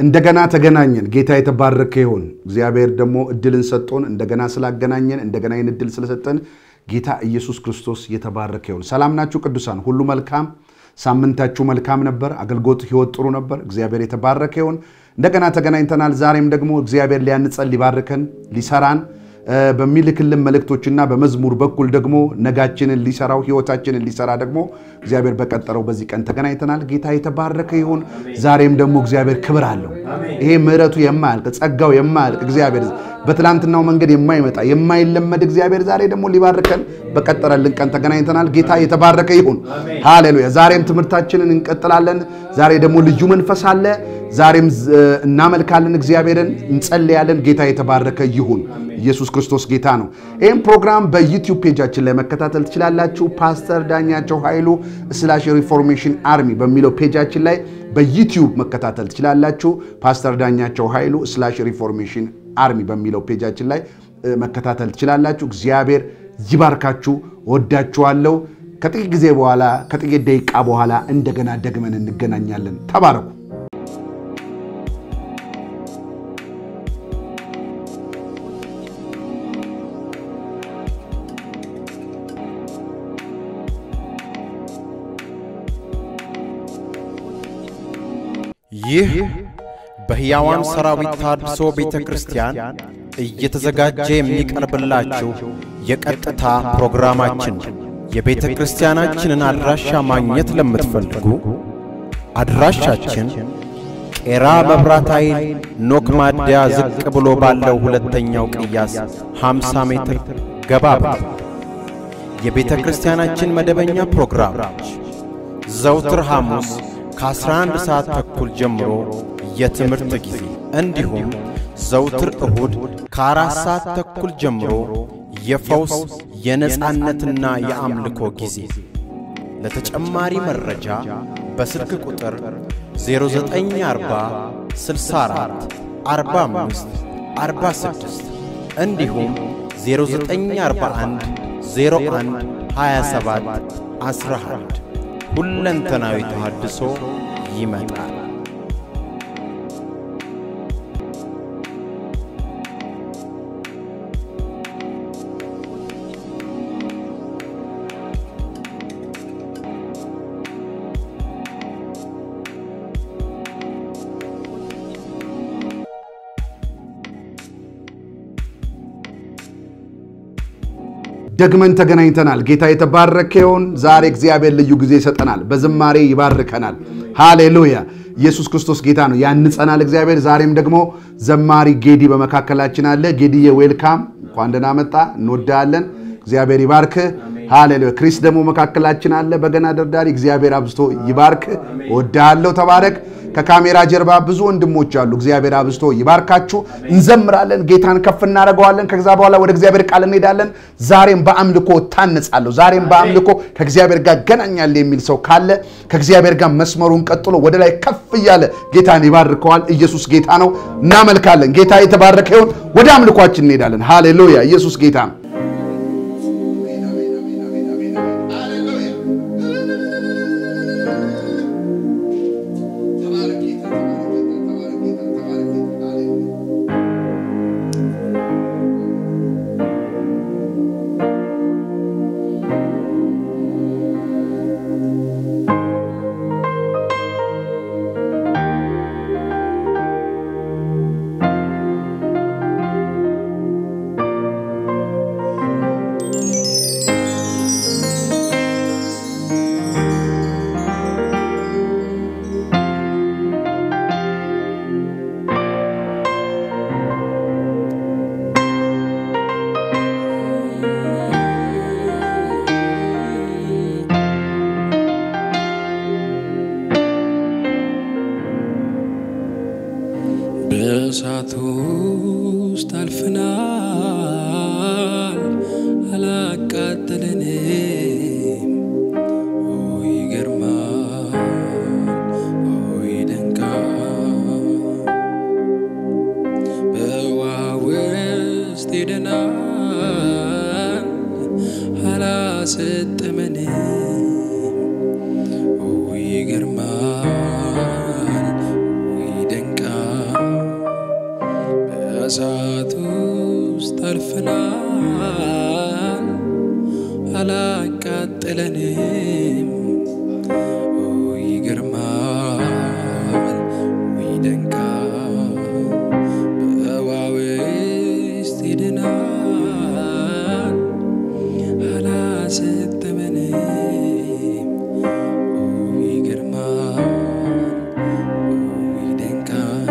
እንደገና ተገናኘን። ጌታ የተባረከ ይሁን። እግዚአብሔር ደግሞ እድልን ሰጥቶን እንደገና ስላገናኘን እንደገና ይህን እድል ስለሰጠን ጌታ ኢየሱስ ክርስቶስ የተባረከ ይሁን። ሰላም ናችሁ ቅዱሳን? ሁሉ መልካም፣ ሳምንታችሁ መልካም ነበር። አገልግሎት ህይወት ጥሩ ነበር። እግዚአብሔር የተባረከ ይሁን። እንደገና ተገናኝተናል። ዛሬም ደግሞ እግዚአብሔር ሊያንጸን፣ ሊባርከን፣ ሊሰራን በሚልክልን መልእክቶችና በመዝሙር በኩል ደግሞ ነጋችንን ሊሰራው ህይወታችንን ሊሰራ ደግሞ እግዚአብሔር በቀጠረው በዚህ ቀን ተገናኝተናል። ጌታ የተባረከ ይሁን። ዛሬም ደግሞ እግዚአብሔር ክብር አለው። ይሄ ምሕረቱ የማያልቅ ጸጋው የማያልቅ እግዚአብሔር በትላንትናው መንገድ የማይመጣ የማይለመድ እግዚአብሔር ዛሬ ደግሞ ሊባርከን በቀጠረልን ቀን ተገናኝተናል። ጌታ የተባረከ ይሁን። ሃሌሉያ። ዛሬም ትምህርታችንን እንቀጥላለን። ዛሬ ደግሞ ልዩ መንፈስ አለ። ዛሬም እናመልካለን፣ እግዚአብሔርን እንጸልያለን። ጌታ የተባረከ ይሁን። ኢየሱስ ክርስቶስ ጌታ ነው። ይህም ፕሮግራም በዩቲዩብ ፔጃችን ላይ መከታተል ትችላላችሁ። ፓስተር ዳኛቸው ኃይሉ ስላሽ ሪፎርሜሽን አርሚ በሚለው ፔጃችን ላይ በዩቲዩብ መከታተል ትችላላችሁ። ፓስተር ዳኛቸው ኃይሉ ስላሽ ሪፎርሜሽን አርሚ በሚለው ፔጃችን ላይ መከታተል ትችላላችሁ። እግዚአብሔር ይባርካችሁ። ወዳችኋለሁ። ከጥቂት ጊዜ በኋላ ከጥቂት ደቂቃ በኋላ እንደገና ደግመን እንገናኛለን። ተባረኩ። ይህ በሕያዋን ሰራዊት ታድሶ ቤተ ክርስቲያን እየተዘጋጀ የሚቀርብላችሁ የቀጥታ ፕሮግራማችን ነው። የቤተ ክርስቲያናችንን አድራሻ ማግኘት ለምትፈልጉ አድራሻችን ቄራ መብራት ኃይል ኖክ ማደያ ዝቅ ብሎ ባለው ሁለተኛው ቅያስ 50 ሜትር ገባ ብሎ የቤተ ክርስቲያናችን መደበኛ ፕሮግራሞች ዘውትር ሐሙስ ከ11 ሰዓት ተኩል ጀምሮ የትምህርት ጊዜ እንዲሁም ዘውትር እሁድ ከአራት ሰዓት ተኩል ጀምሮ የፈውስ የነጻነትና የአምልኮ ጊዜ። ለተጨማሪ መረጃ በስልክ ቁጥር 0940 64 45 46 እንዲሁም 0941 01 27 11 ሁለንተናዊ ተሃድሶ ይመጣል። ደግመን ተገናኝተናል። ጌታ የተባረከ ይሁን። ዛሬ እግዚአብሔር ልዩ ጊዜ ይሰጠናል። በዝማሬ ይባርከናል። ሃሌሉያ! ኢየሱስ ክርስቶስ ጌታ ነው። ያንጸናል እግዚአብሔር። ዛሬም ደግሞ ዘማሪ ጌዲ በመካከላችን አለ። ጌዲዬ ዌልካም፣ እንኳን ደህና መጣ። እንወዳለን። እግዚአብሔር ይባርክ። ሃሌሉያ! ክሪስ ደግሞ መካከላችን አለ፣ በገና ደርዳሪ። እግዚአብሔር አብዝቶ ይባርክ። እወድሃለሁ። ተባረክ። ከካሜራ ጀርባ ብዙ ወንድሞች አሉ። እግዚአብሔር አብዝቶ ይባርካችሁ። እንዘምራለን፣ ጌታን ከፍ እናደርገዋለን። ከዛ በኋላ ወደ እግዚአብሔር ቃል እንሄዳለን። ዛሬም በአምልኮ ታነጻለሁ፣ ዛሬም በአምልኮ ከእግዚአብሔር ጋር ገናኛል የሚል ሰው ካለ ከእግዚአብሔር ጋር መስመሩን ቀጥሎ ወደ ላይ ከፍ እያለ ጌታን ይባርከዋል። ኢየሱስ ጌታ ነው። እናመልካለን። ጌታ የተባረከ ይሁን። ወደ አምልኳችን እንሄዳለን። ሃሌሉያ! ኢየሱስ ጌታ ነው። በእሳት ውስጥ አልፈናል፣ አላቃጠለንም። ኦ ይገርማል፣ ኦ ይደንቃል። በውሃ ውስጥ ሄደናል፣ አላሰጠመንም። ኦ ይገርማል፣ ኦ ይደንቃል። በእሳት ውስጥ አልፈናል፣ አላቃጠለንም። ኦ ይገርማል፣ ይደንቃል። በውሃ ውስጥ ሄደናል፣ አላሰጠመንም። ኦ ይገርማል፣ ይደንቃል።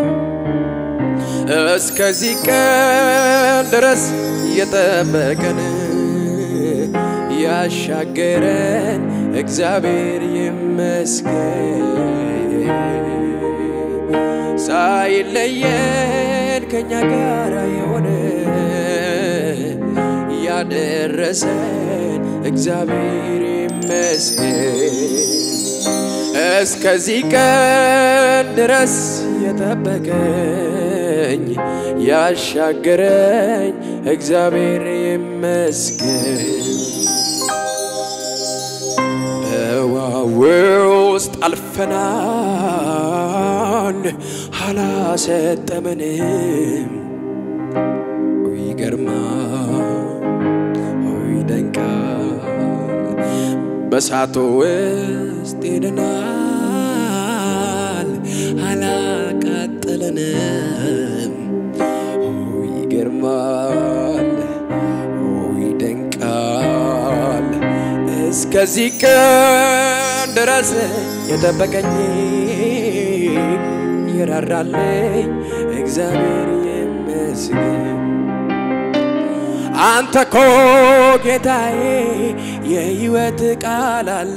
እስከዚህ ቀን ድረስ የጠበቀን ያሻገረን እግዚአብሔር ይመስገን። ሳይለየን ከኛ ጋር የሆነ ያደረሰን እግዚአብሔር ይመስገን። እስከዚህ ቀን ድረስ የጠበቀኝ ያሻገረኝ እግዚአብሔር ይመስገን። በውሃ ውስጥ አልፈናል፣ አላሰጠመንም። ይገርማል፣ ይደንቃል። በእሳቱ ውስጥ ሄደናል፣ አላቃጠለንም። ይገርማል፣ ይደንቃል። እስከዚህ ቀን ድረስ የጠበቀኝ የራራልኝ እግዚአብሔር ይመስገን። አንተ ኮ ጌታዬ የሕይወት ቃል አለ።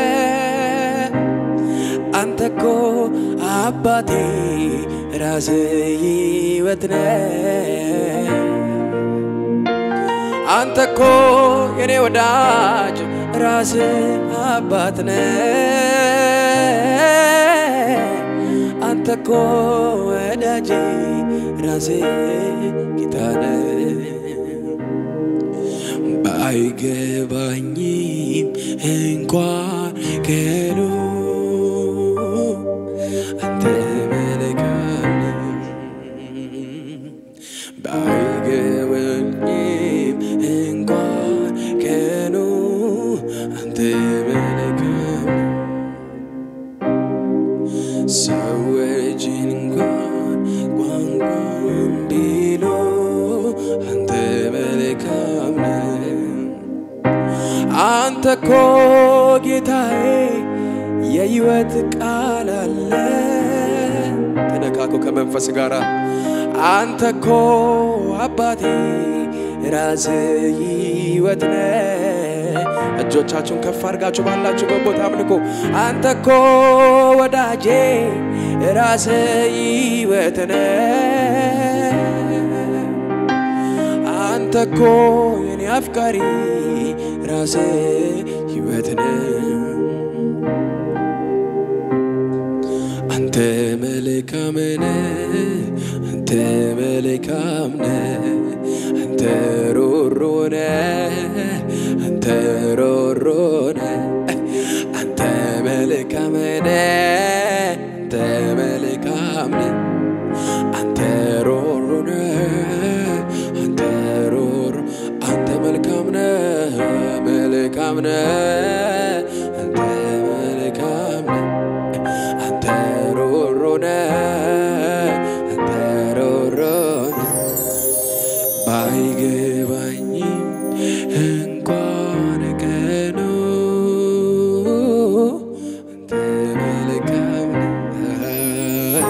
አንተ ኮ አባቴ ራስ ሕይወት ነ አንተ ኮ የኔ ወዳጅ ራስ አባት ነ አንተ ኮ ወዳጄ ራሴ ጌታ ነህ። ባይገባኝም እንኳን ገሉ አንተ መልካም ባይገባኝም እንኳን ቀኑ አንተ መልካም ሰዎች እንኳን ቋንቋን ቢሉ አንተ መልካም ነህ። አንተ ኮ ጌታዬ የሕይወት ቃል አለ። ተነካኮ ከመንፈስ ጋር አንተ ኮ አባቴ ራስ ሕይወት ነ እጆቻችሁን ከፍ አድርጋችሁ ባላችሁበት ቦታ አምልኮ። አንተ ኮ ወዳጄ ራስ ሕይወት ነ አንተ ኮ የኔ አፍቃሪ ራስ ሕይወት ነ አንተ መልካም ነህ፣ አንተ መልካም ነህ፣ አንተ ሮሮ ነህ፣ አንተ ሮሮ ነህ፣ አንተ መልካም ነህ፣ አንተ መልካም ነህ፣ አንተ ሮሮ ነህ፣ አንተ ሮሮ አንተ መልካም ነህ፣ መልካም ነህ፣ አንተ መልካም ነህ አንተ ሮሮ ነህ፣ አንተ ሮሮ ነህ። ባይገባኝም እንኳን ቀኑ አንተ መልካም ነህ።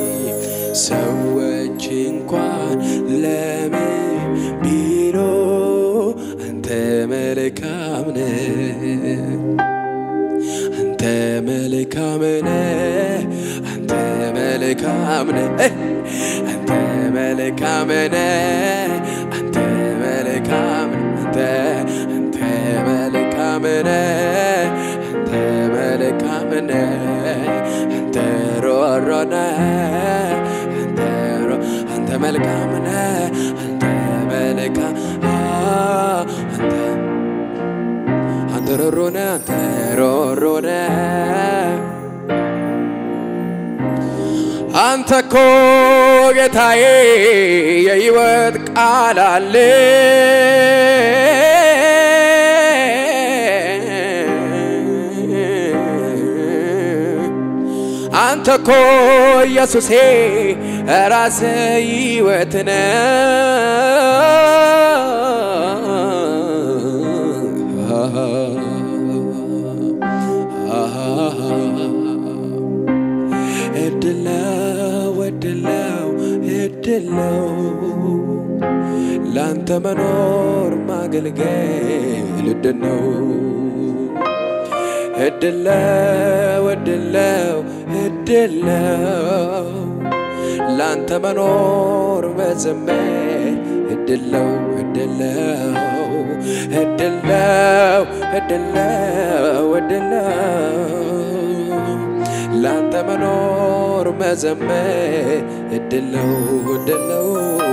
ሰዎች እንኳን ለምን ቢሉ አንተ መልካም ነህ። አንተ መልካም ነህ፣ አንተ መልካም ነህ፣ አንተ መልካም ነህ፣ አንተ መልካም ነህ፣ አንተ አንተ መልካም ነህ፣ አንተ መልካም ነህ፣ አንተ ሮሮ ነህ፣ አንተ ሮ አንተ መልካም ነህ፣ አንተ መልካም አንተ አንተ ሮሮ ነህ አንተ ሮሮ ነህ አንተ እኮ ጌታዬ የሕይወት ቃል አለ አንተ እኮ ኢየሱሴ ራስ ሕይወት እድለው እድለው እድለው ላንተ መኖር ማገልገል እድል ነው። እድለው እድለው እድለው ላንተ መኖር መዘመር እድለው እድለው እድለው እድለው እድለው ላንተ መኖር መዘመር እድለው እድለው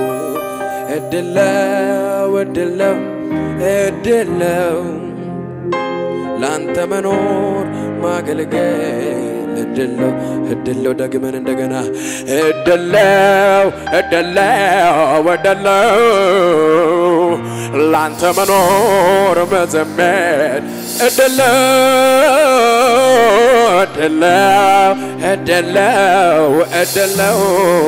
እድለው እድለው እድለው ላንተ መኖር ማገልገል እድለው እድለው ደግመን እንደገና እድለው እድለው እድለው ላንተ መኖር መዘመር እድለው እድለው እድለው እድለው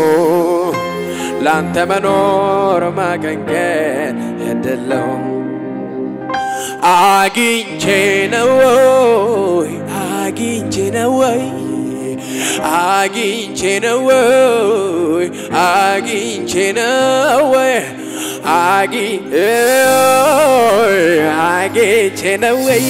ላንተ መኖር ማገንገን እድለው አግኝቼ ነው ወይ አግኝቼ ነው ወይ አግኝቼ ነው ወይ አግኝቼ ነው ወይ አጊ አግኝቼ ነው ወይ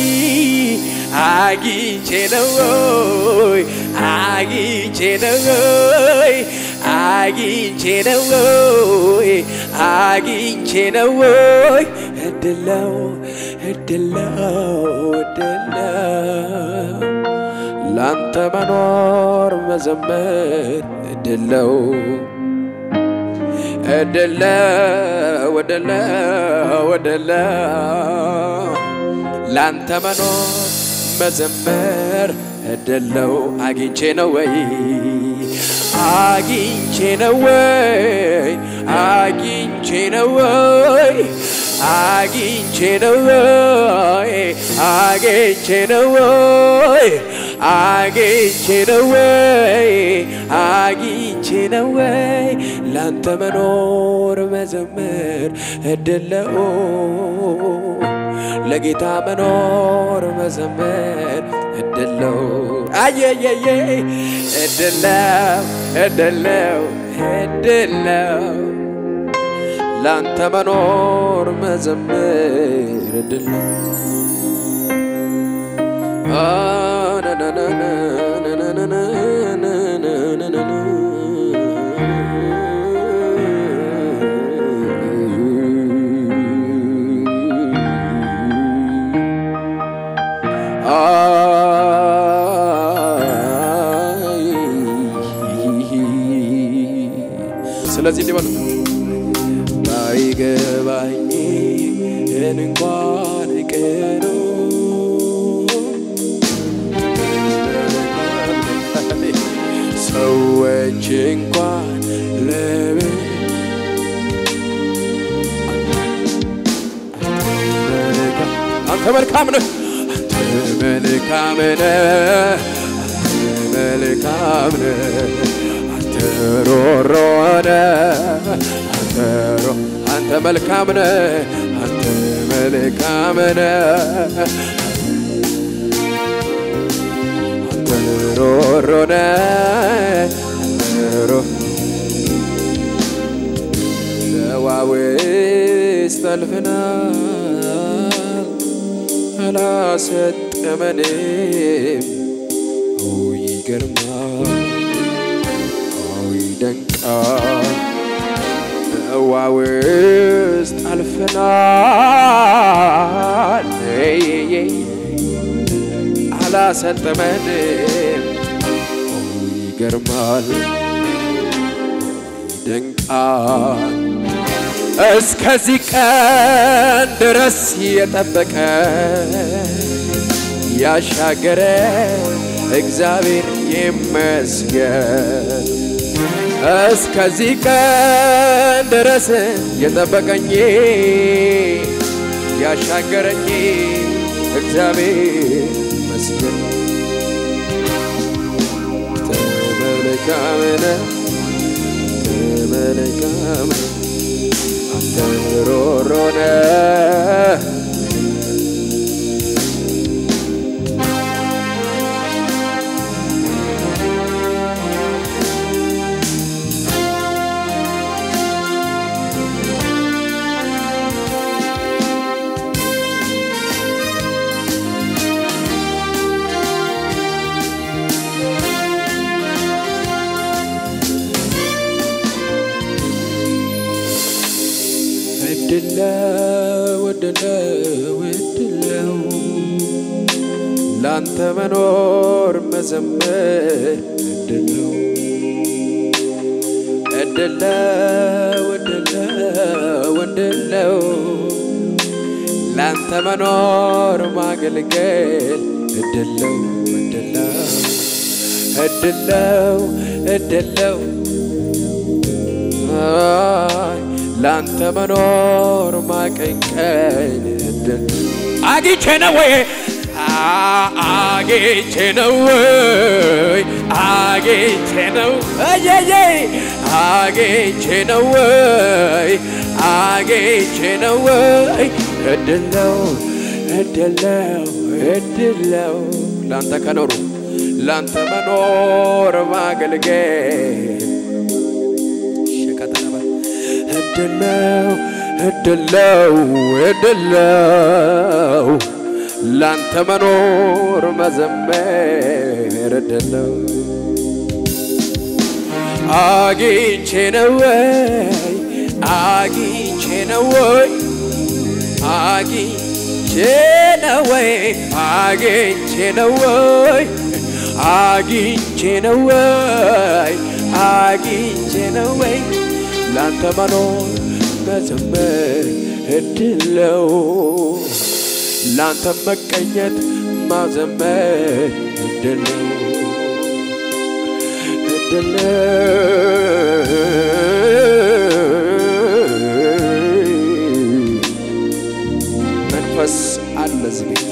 አግኝቼ ነው ወይ አግኝቼ ነው ወይ አግኝቼ ነው ወይ አግኝቼ ነው ወይ እድለው እድለው እድለው ላንተ መኖር መዘመር እድለው እድለው እድለው እድለው ላንተ መኖር መዘመር እድለው አግኝቼ ነው ወይ አግኝቼ ነው ወይ አግኝቼ ነው ወይ አግኝቼ ነው ወይ አግኝቼ ነው ወይ አግኝቼ ነው ወይ አግኝቼ ነው ወይ ላንተ መኖር መዘመር እድለው ለጌታ መኖር መዘመር እድለው አየየየ እድለው እድለው እድለው ላንተ መኖር መዘመር እድለው ስለዚህ እንዲህ በሉት ባይገባኝ እንኳን ቀኑ ሰዎች እንኳን ለምን አንተ መልካም ነህ አንተ መልካም ነህ አንተ መልካም ነህ አንተ ሮሮ ነህ አንተ ሮ አንተ መልካም ነህ አንተ መልካም ነህ አንተ ሮሮ ነህ አንተ ሮ ለዋዌስ ጠልፍናል አላሰጠመንም ኦ ይገርማል ኦ ይደንቃል በውሃ ውስጥ አልፈናል አላሰጠመንም ኦ ይገርማል ይደንቃል እስከዚህ ቀን ድረስ የጠበቀ ያሻገረ እግዚአብሔር ይመስገን። እስከዚህ ቀን ድረስ የጠበቀኝ ያሻገረኝ እግዚአብሔር ይመስገን። ተመልካምነ ተመልካም አንተ ሮሮነ እድለው እድለው እድለው ላንተ መኖር መዘመር እድለው እድለው እድለው እድለው ላንተ መኖር ማገልገል እድለው እድለው እድለው እድለው አይ ላንተ መኖር ማቀንቀን እድል አግኝቼ ነው ወይ አ- አግኝቼ ነው ወይ አግኝቼ ነው እየዬ አግኝቼ ነው ወይ አግኝቼ ነው ወይ እድል ነው እድል ነው እድል ነው ላንተ ከኖሩ ላንተ መኖር ማገልገል ሸቀጠረበ እድለው እድለው እድለው ላንተ መኖር መዘመር እድለው አግኝቼ ነው ወይ አግኝቼ ነው ወይ አግኝቼ ነው ወይ አግኝቼ ነው ወይ አግኝቼ ነው ወይ አግኝቼ ነው ወይ ላንተ መኖር መዘመር እድለው ላንተ መቀኘት ማዘመር እድለው እድለው መንፈስ አለ እዚህ ቤት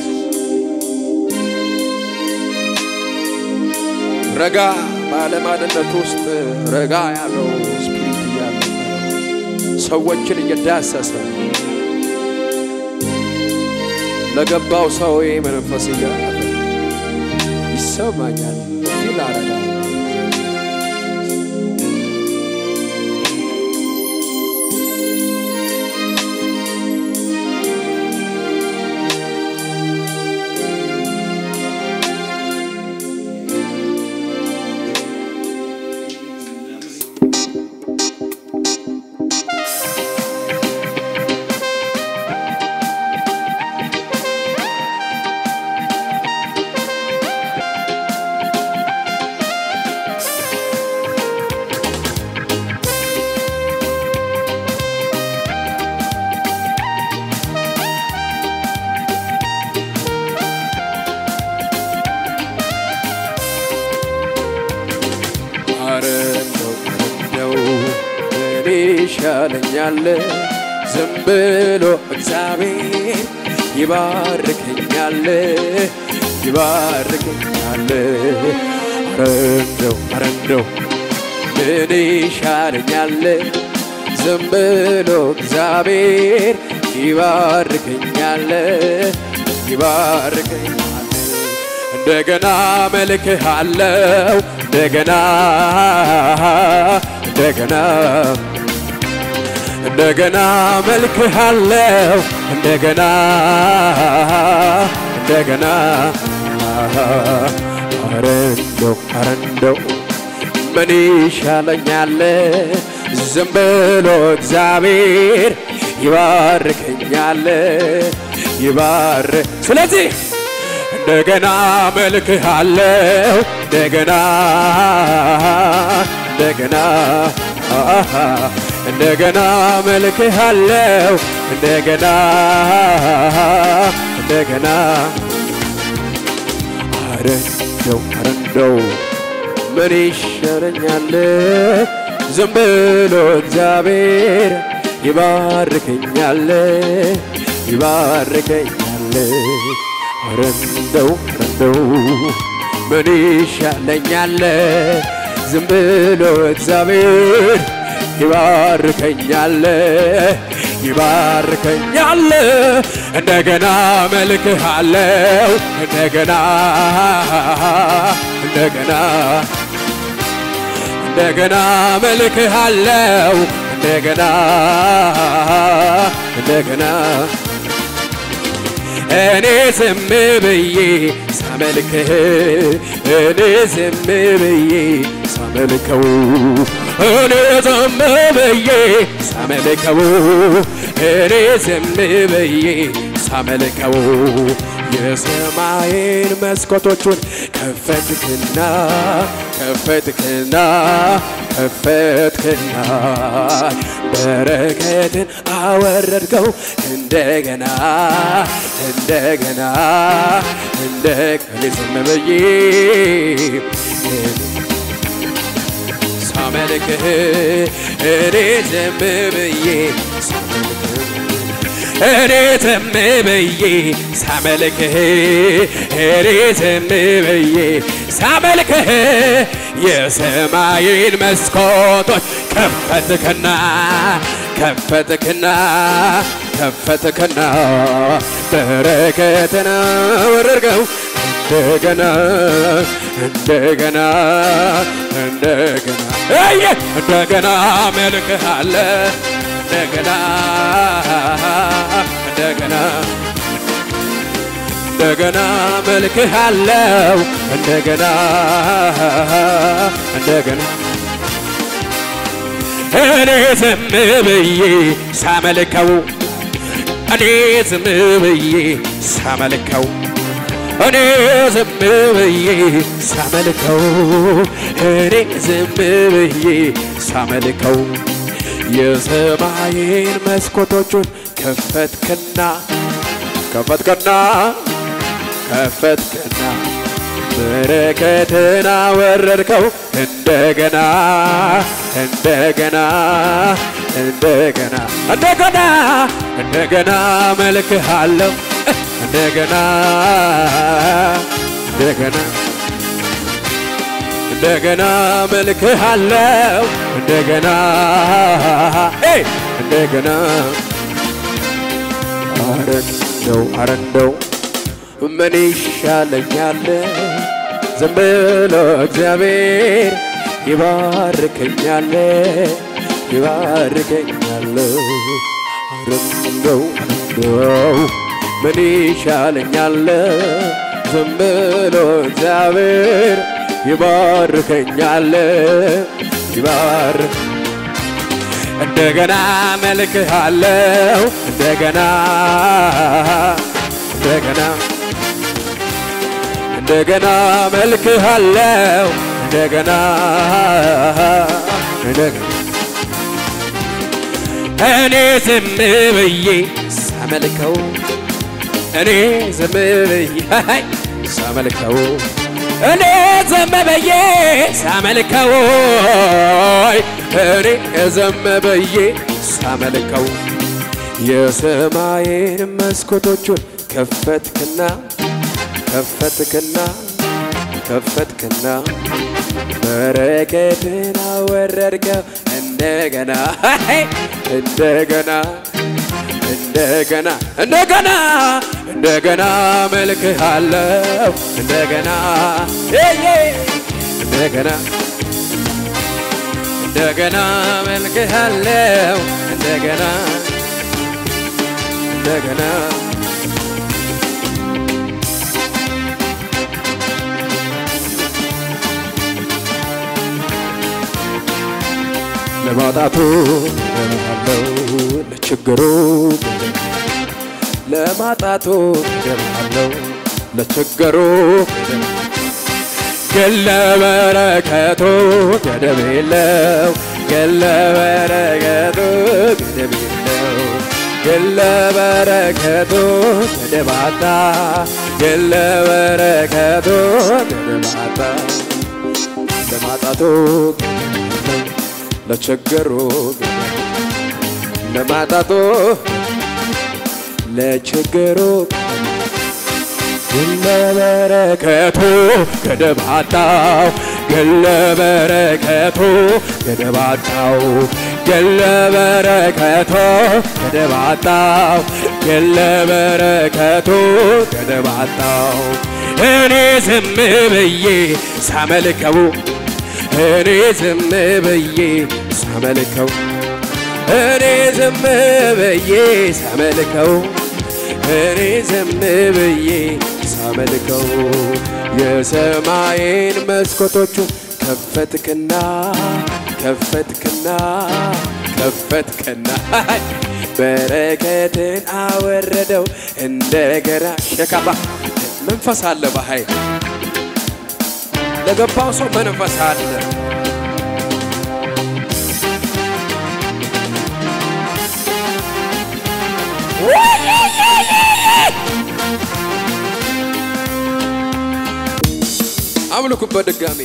ረጋ ባለ ማንነት ውስጥ ረጋ ያለው ስፒሪት እያለ ሰዎችን እየዳሰሰ ለገባው ሰው ይህ መንፈስ እያለ ይሰማኛል ፊል አረጋ አረ እንደው እንደው እኔ ይሻለኛል ዝም ብሎ እግዚአብሔር ይባርከኛል ይባርከኛል አረ እንደው አረ እንደው እኔ ይሻለኛል ዝም ብሎ እግዚአብሔር ይባርከኛል ይባርከኛል እንደገና መልክህ አለው እንደገና እንደገና እንደገና መልክህ አለው እንደገና እንደገና አረ እንደው አረ እንደው ምን ይሻለኛል ዝም ብሎ እግዚአብሔር ይባርከኛል ይባር ስለዚህ እንደገና መልክህ አለው እንደገና እንደገና አሃ እንደገና መልክህ አለው እንደገና እንደገና አረ እንደው አረ እንደው ምን ይሻለኛል ዝም ብሎ እግዚአብሔር ይባርከኛል ይባርከኛል ኧረ እንደው ኧረ እንደው ምን ይሻለኛል ዝም ብሎ እግዚአብሔር ይባርከኛል ይባርከኛል እንደገና መልክሃለው እንደገና እንደገና እንደገና መልክሃለው እንደገና እንደገና እኔ ዝም ብዬ ሳመልክህ እኔ ዝም ብዬ ሳመልከው እኔ ዝም ብዬ ሳመልከው እኔ ዝም ብዬ ሳመልከው የሰማይን መስኮቶቹን ከፈትክና ከፈትክና ከፈትክና በረከትን አወረድከው እንደገና እንደገና እንደገና ዝም ብዬ ሳመልክህ እኔ ዝም ብዬ ሳመልክህ እኔ ዝም ብዬ ሳመልክህ እኔ ዝም ብዬ ሳመልክህ የሰማይን መስኮቶች ከፈትክና ከፈትክና ከፈትክና በረከትን አወረድከው እንደገና እንደገና እንደገና እየ እንደገና መልክሃለ እንደገና እንደገና እንደገና መልክህ አለው እንደገና እንደገና እኔ ዝም ብዬ ሳመልከው እኔ ዝም ብዬ ሳመልከው እኔ ዝም ብዬ ሳመልከው እኔ ዝም ብዬ ሳመልከው የሰማይን መስኮቶቹን ከፈትክና ከፈትክና ከፈትክና በረከትን አወረድከው እንደገና እንደገና እንደገና እንደገና እንደገና መልክሃለሁ እንደገና እንደገና እንደገና መልክሃለሁ እንደገና ኤይ እንደገና አረንደው አረንደው ምን ይሻለኛል ዝም ብሎ እግዚአብሔር ይባርከኛል ይባርከኛል አረንደው አረንደው ምን ይሻለኛል ዝም ብሎ እግዚአብሔር ይባርከኛል ይባርክ እንደገና መልክሃለው እንደገና እንደገና እንደገና መልክሃለው እንደገና እንደገና እኔ ዝም ብዬ ሳመልከው እኔ ዝም ብዬ ሳመልከው እኔ ዝም ብዬ ሳመልከው እኔ ዝም ብዬ ሳመልከው የሰማይን መስኮቶቹን ከፈትክና ከፈትክና ከፈትክና በረከትን አወረድከው እንደገና እንደገና እንደገና እንደገና እንደገና መልክህ አለው እንደገና እንደገና እንደገና መልክህ አለው እንደገና እንደገና ለማጣቱ ገለሃለው ለችግሩ ለማጣቱ ገለሃለው ለችግሩ ግን ለበረከቱ ገደብ የለው ግን ለበረከቱ ገደብ የለው ግን ለበረከቱ ገደብ አጣ ግን ለበረከቱ ገደብ አጣ ለማጣቱ ለቸገሩ ለማጣቶ ለቸገሩ ግን ለበረከቱ ገደብ አጣው ግን ለበረከቱ ገደብ አጣው ግን ለበረከቱ ገደብ አጣው ግን ለበረከቱ ገደብ አጣው እኔ ዝም ብዬ ሳመልከው እኔ ዝም ብዬ ሳመልከው እኔ ዝም ብዬ ሳመልከው እኔ ዝም ብዬ ሳመልከው የሰማይን መስኮቶቹ ከፈትክና ከፈትክና ከፈትክና በረከትን አወረደው እንደገና ሸካባ መንፈስ አለ በኃይል ለገባው ሰው መንፈስ አለ አምልኩበት ድጋሜ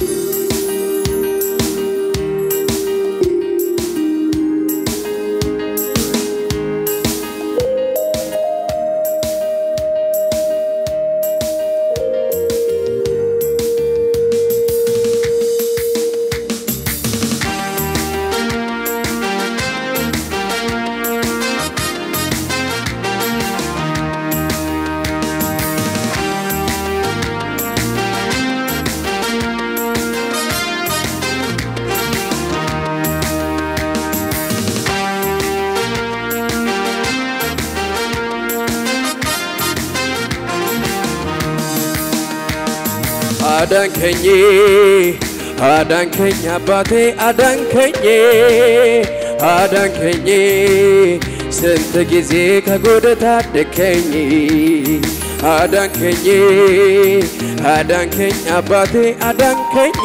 አዳንከኝ አዳንከኝ አባቴ አዳንከኝ አዳንከኝ ስንት ጊዜ ከጎድ ታደከኝ አዳንከኝ አዳንከኝ አባቴ አዳንከኝ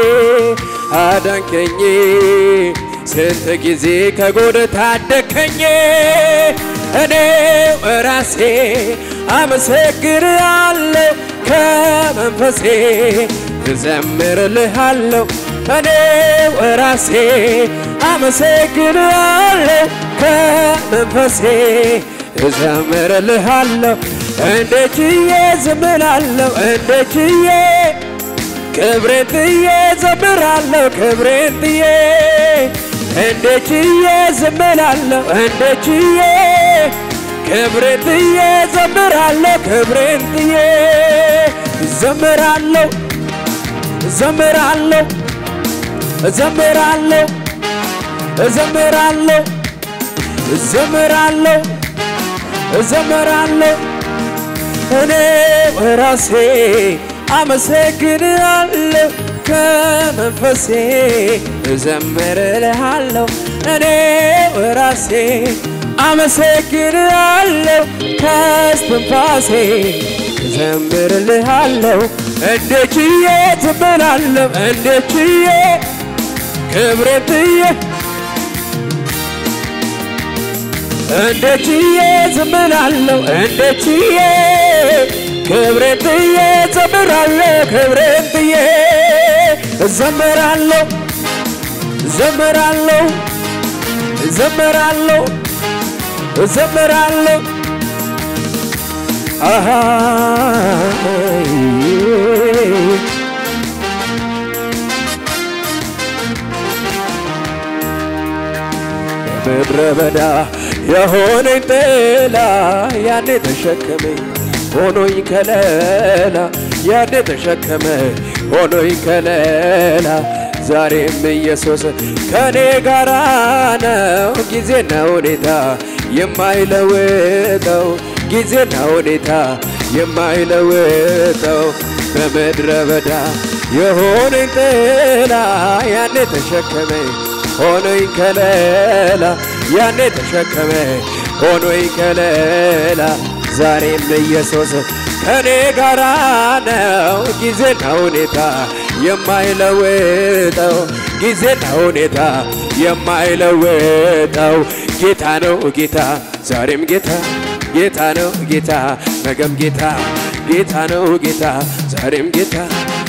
አዳንከኝ ስንት ጊዜ ከጎድ ታደከኝ እኔው ራሴ አመሰግናለሁ ከመንፈሴ እዘምርልሃለሁ እኔው ራሴ አመሰግናለሁ ከመንፈሴ እዘምርልሃለሁ እንደ ችዬ ዝምላለሁ እንደ ችዬ ክብሬን ጥዬ ዘምራለሁ ክብሬን ጥዬ እንደ ችዬ ዝምላለሁ እንደ ችዬ ክብሬን ጥዬ ዘምራለሁ ክብሬን ጥዬ ዘምራለሁ ዘምራለሁ ዘምራለሁ ዘምራለሁ ዘምራለሁ ዘምራለሁ እኔ ራሴ አመሰግናለሁ ከመንፈሴ እዘምርልሃለሁ እኔ ራሴ አመሰግናለሁ ከስትንፋሴ እዘምርልሃለሁ እንደ ችዬ ትበላለሁ እንደ ችዬ ክብሬን ጥዬ እንደ ችዬ ዝምላለሁ እንደ ችዬ ክብሬን ጥዬ ዘምራለሁ ክብሬን ጥዬ እዘምራለሁ እዘምራለሁ እዘምራለሁ እዘምራለሁ አሃ ምድረ በዳ የሆነኝ ጥላ ያኔ ተሸከመኝ ሆኖኝ ከለላ ያኔ ተሸከመ ሆኖኝ ከለላ ዛሬም ኢየሱስ ከኔ ጋራ ነው ጊዜና ሁኔታ የማይለውጠው ጊዜና ሁኔታ የማይለውጠው በምድረ በዳ የሆነኝ ጥላ ያኔ ተሸከመኝ ሆኖኝ ከለላ ያኔ ተሸከመ ሆኖኝ ከለላ ዛሬም ኢየሱስ ከኔ ጋራ ነው ጊዜና ሁኔታ የማይለውጠው ጊዜና ሁኔታ የማይለውጠው ጌታ ነው ጌታ ዛሬም ጌታ ጌታ ነው ጌታ ነገም ጌታ ጌታ ነው ጌታ ዛሬም ጌታ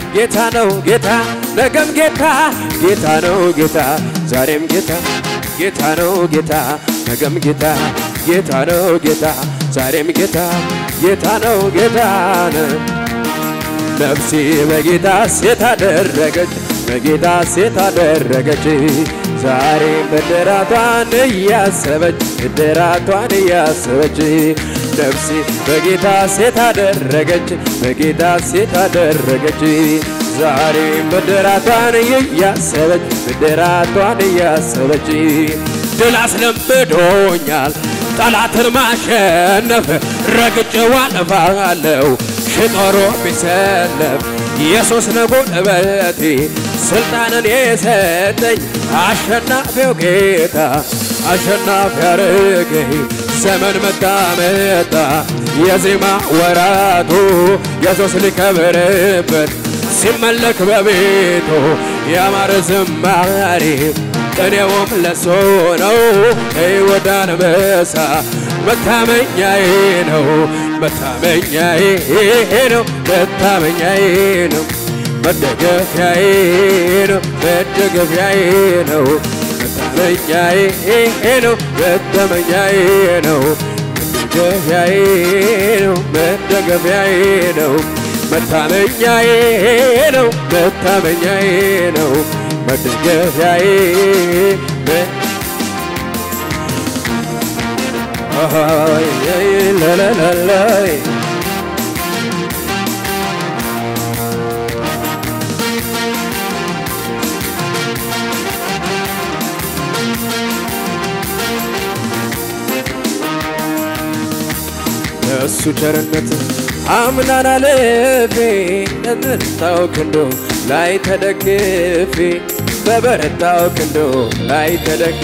ጌታ ነው ጌታ ነገም ጌታ ጌታ ነው ጌታ ዛሬም ጌታ ጌታ ነው ጌታ ነገም ጌታ ጌታ ነው ጌታ ዛሬም ጌታ ጌታ ነው ጌታ ነው ነፍሴ በጌታ ሴት አደረገች በጌታ ሴት አደረገች ዛሬ ብድራቷን እያሰበች ብድራቷን እያሰበች ነፍሴ በጌታ ሴት አደረገች በጌታ ሴት አደረገች ዛሬ ብድራቷን እያሰበች ብድራቷን እያሰበች ድል አስለምዶኛል ጠላትን ማሸነፍ ረግጬው አልፋለሁ ሽጦሮ ቢሰለፍ ኢየሱስ ነው ጉልበቴ ስልጣንን የሰጠኝ አሸናፊው ጌታ አሸናፊ ያረገኝ ዘመን መጣ መጣ የዜማ ወራቱ ኢየሱስ ሊከብርበት ሲመለክ በቤቱ ያማረ ዝማሬ ቅኔውም ለሶ ነው ሕይወት አንበሳ መታመኛዬ ነው መታመኛዬ ነው መታመኛዬ ነው መደገፊያዬ ነው መደገፊያዬ ነው መታመኛዬ ነው መታመኛዬ ነው መደገፊያዬ ነው መደገፊያዬ ነው መታመኛዬ ነው መታመኛዬ ነው መደገፊያዬ ለለለላይ እሱ ቸርነት አምናን አለፌ በበረታው ክንዶ ላይ ተደግፌ በበረታው ክንዶ ላይ ተደግፌ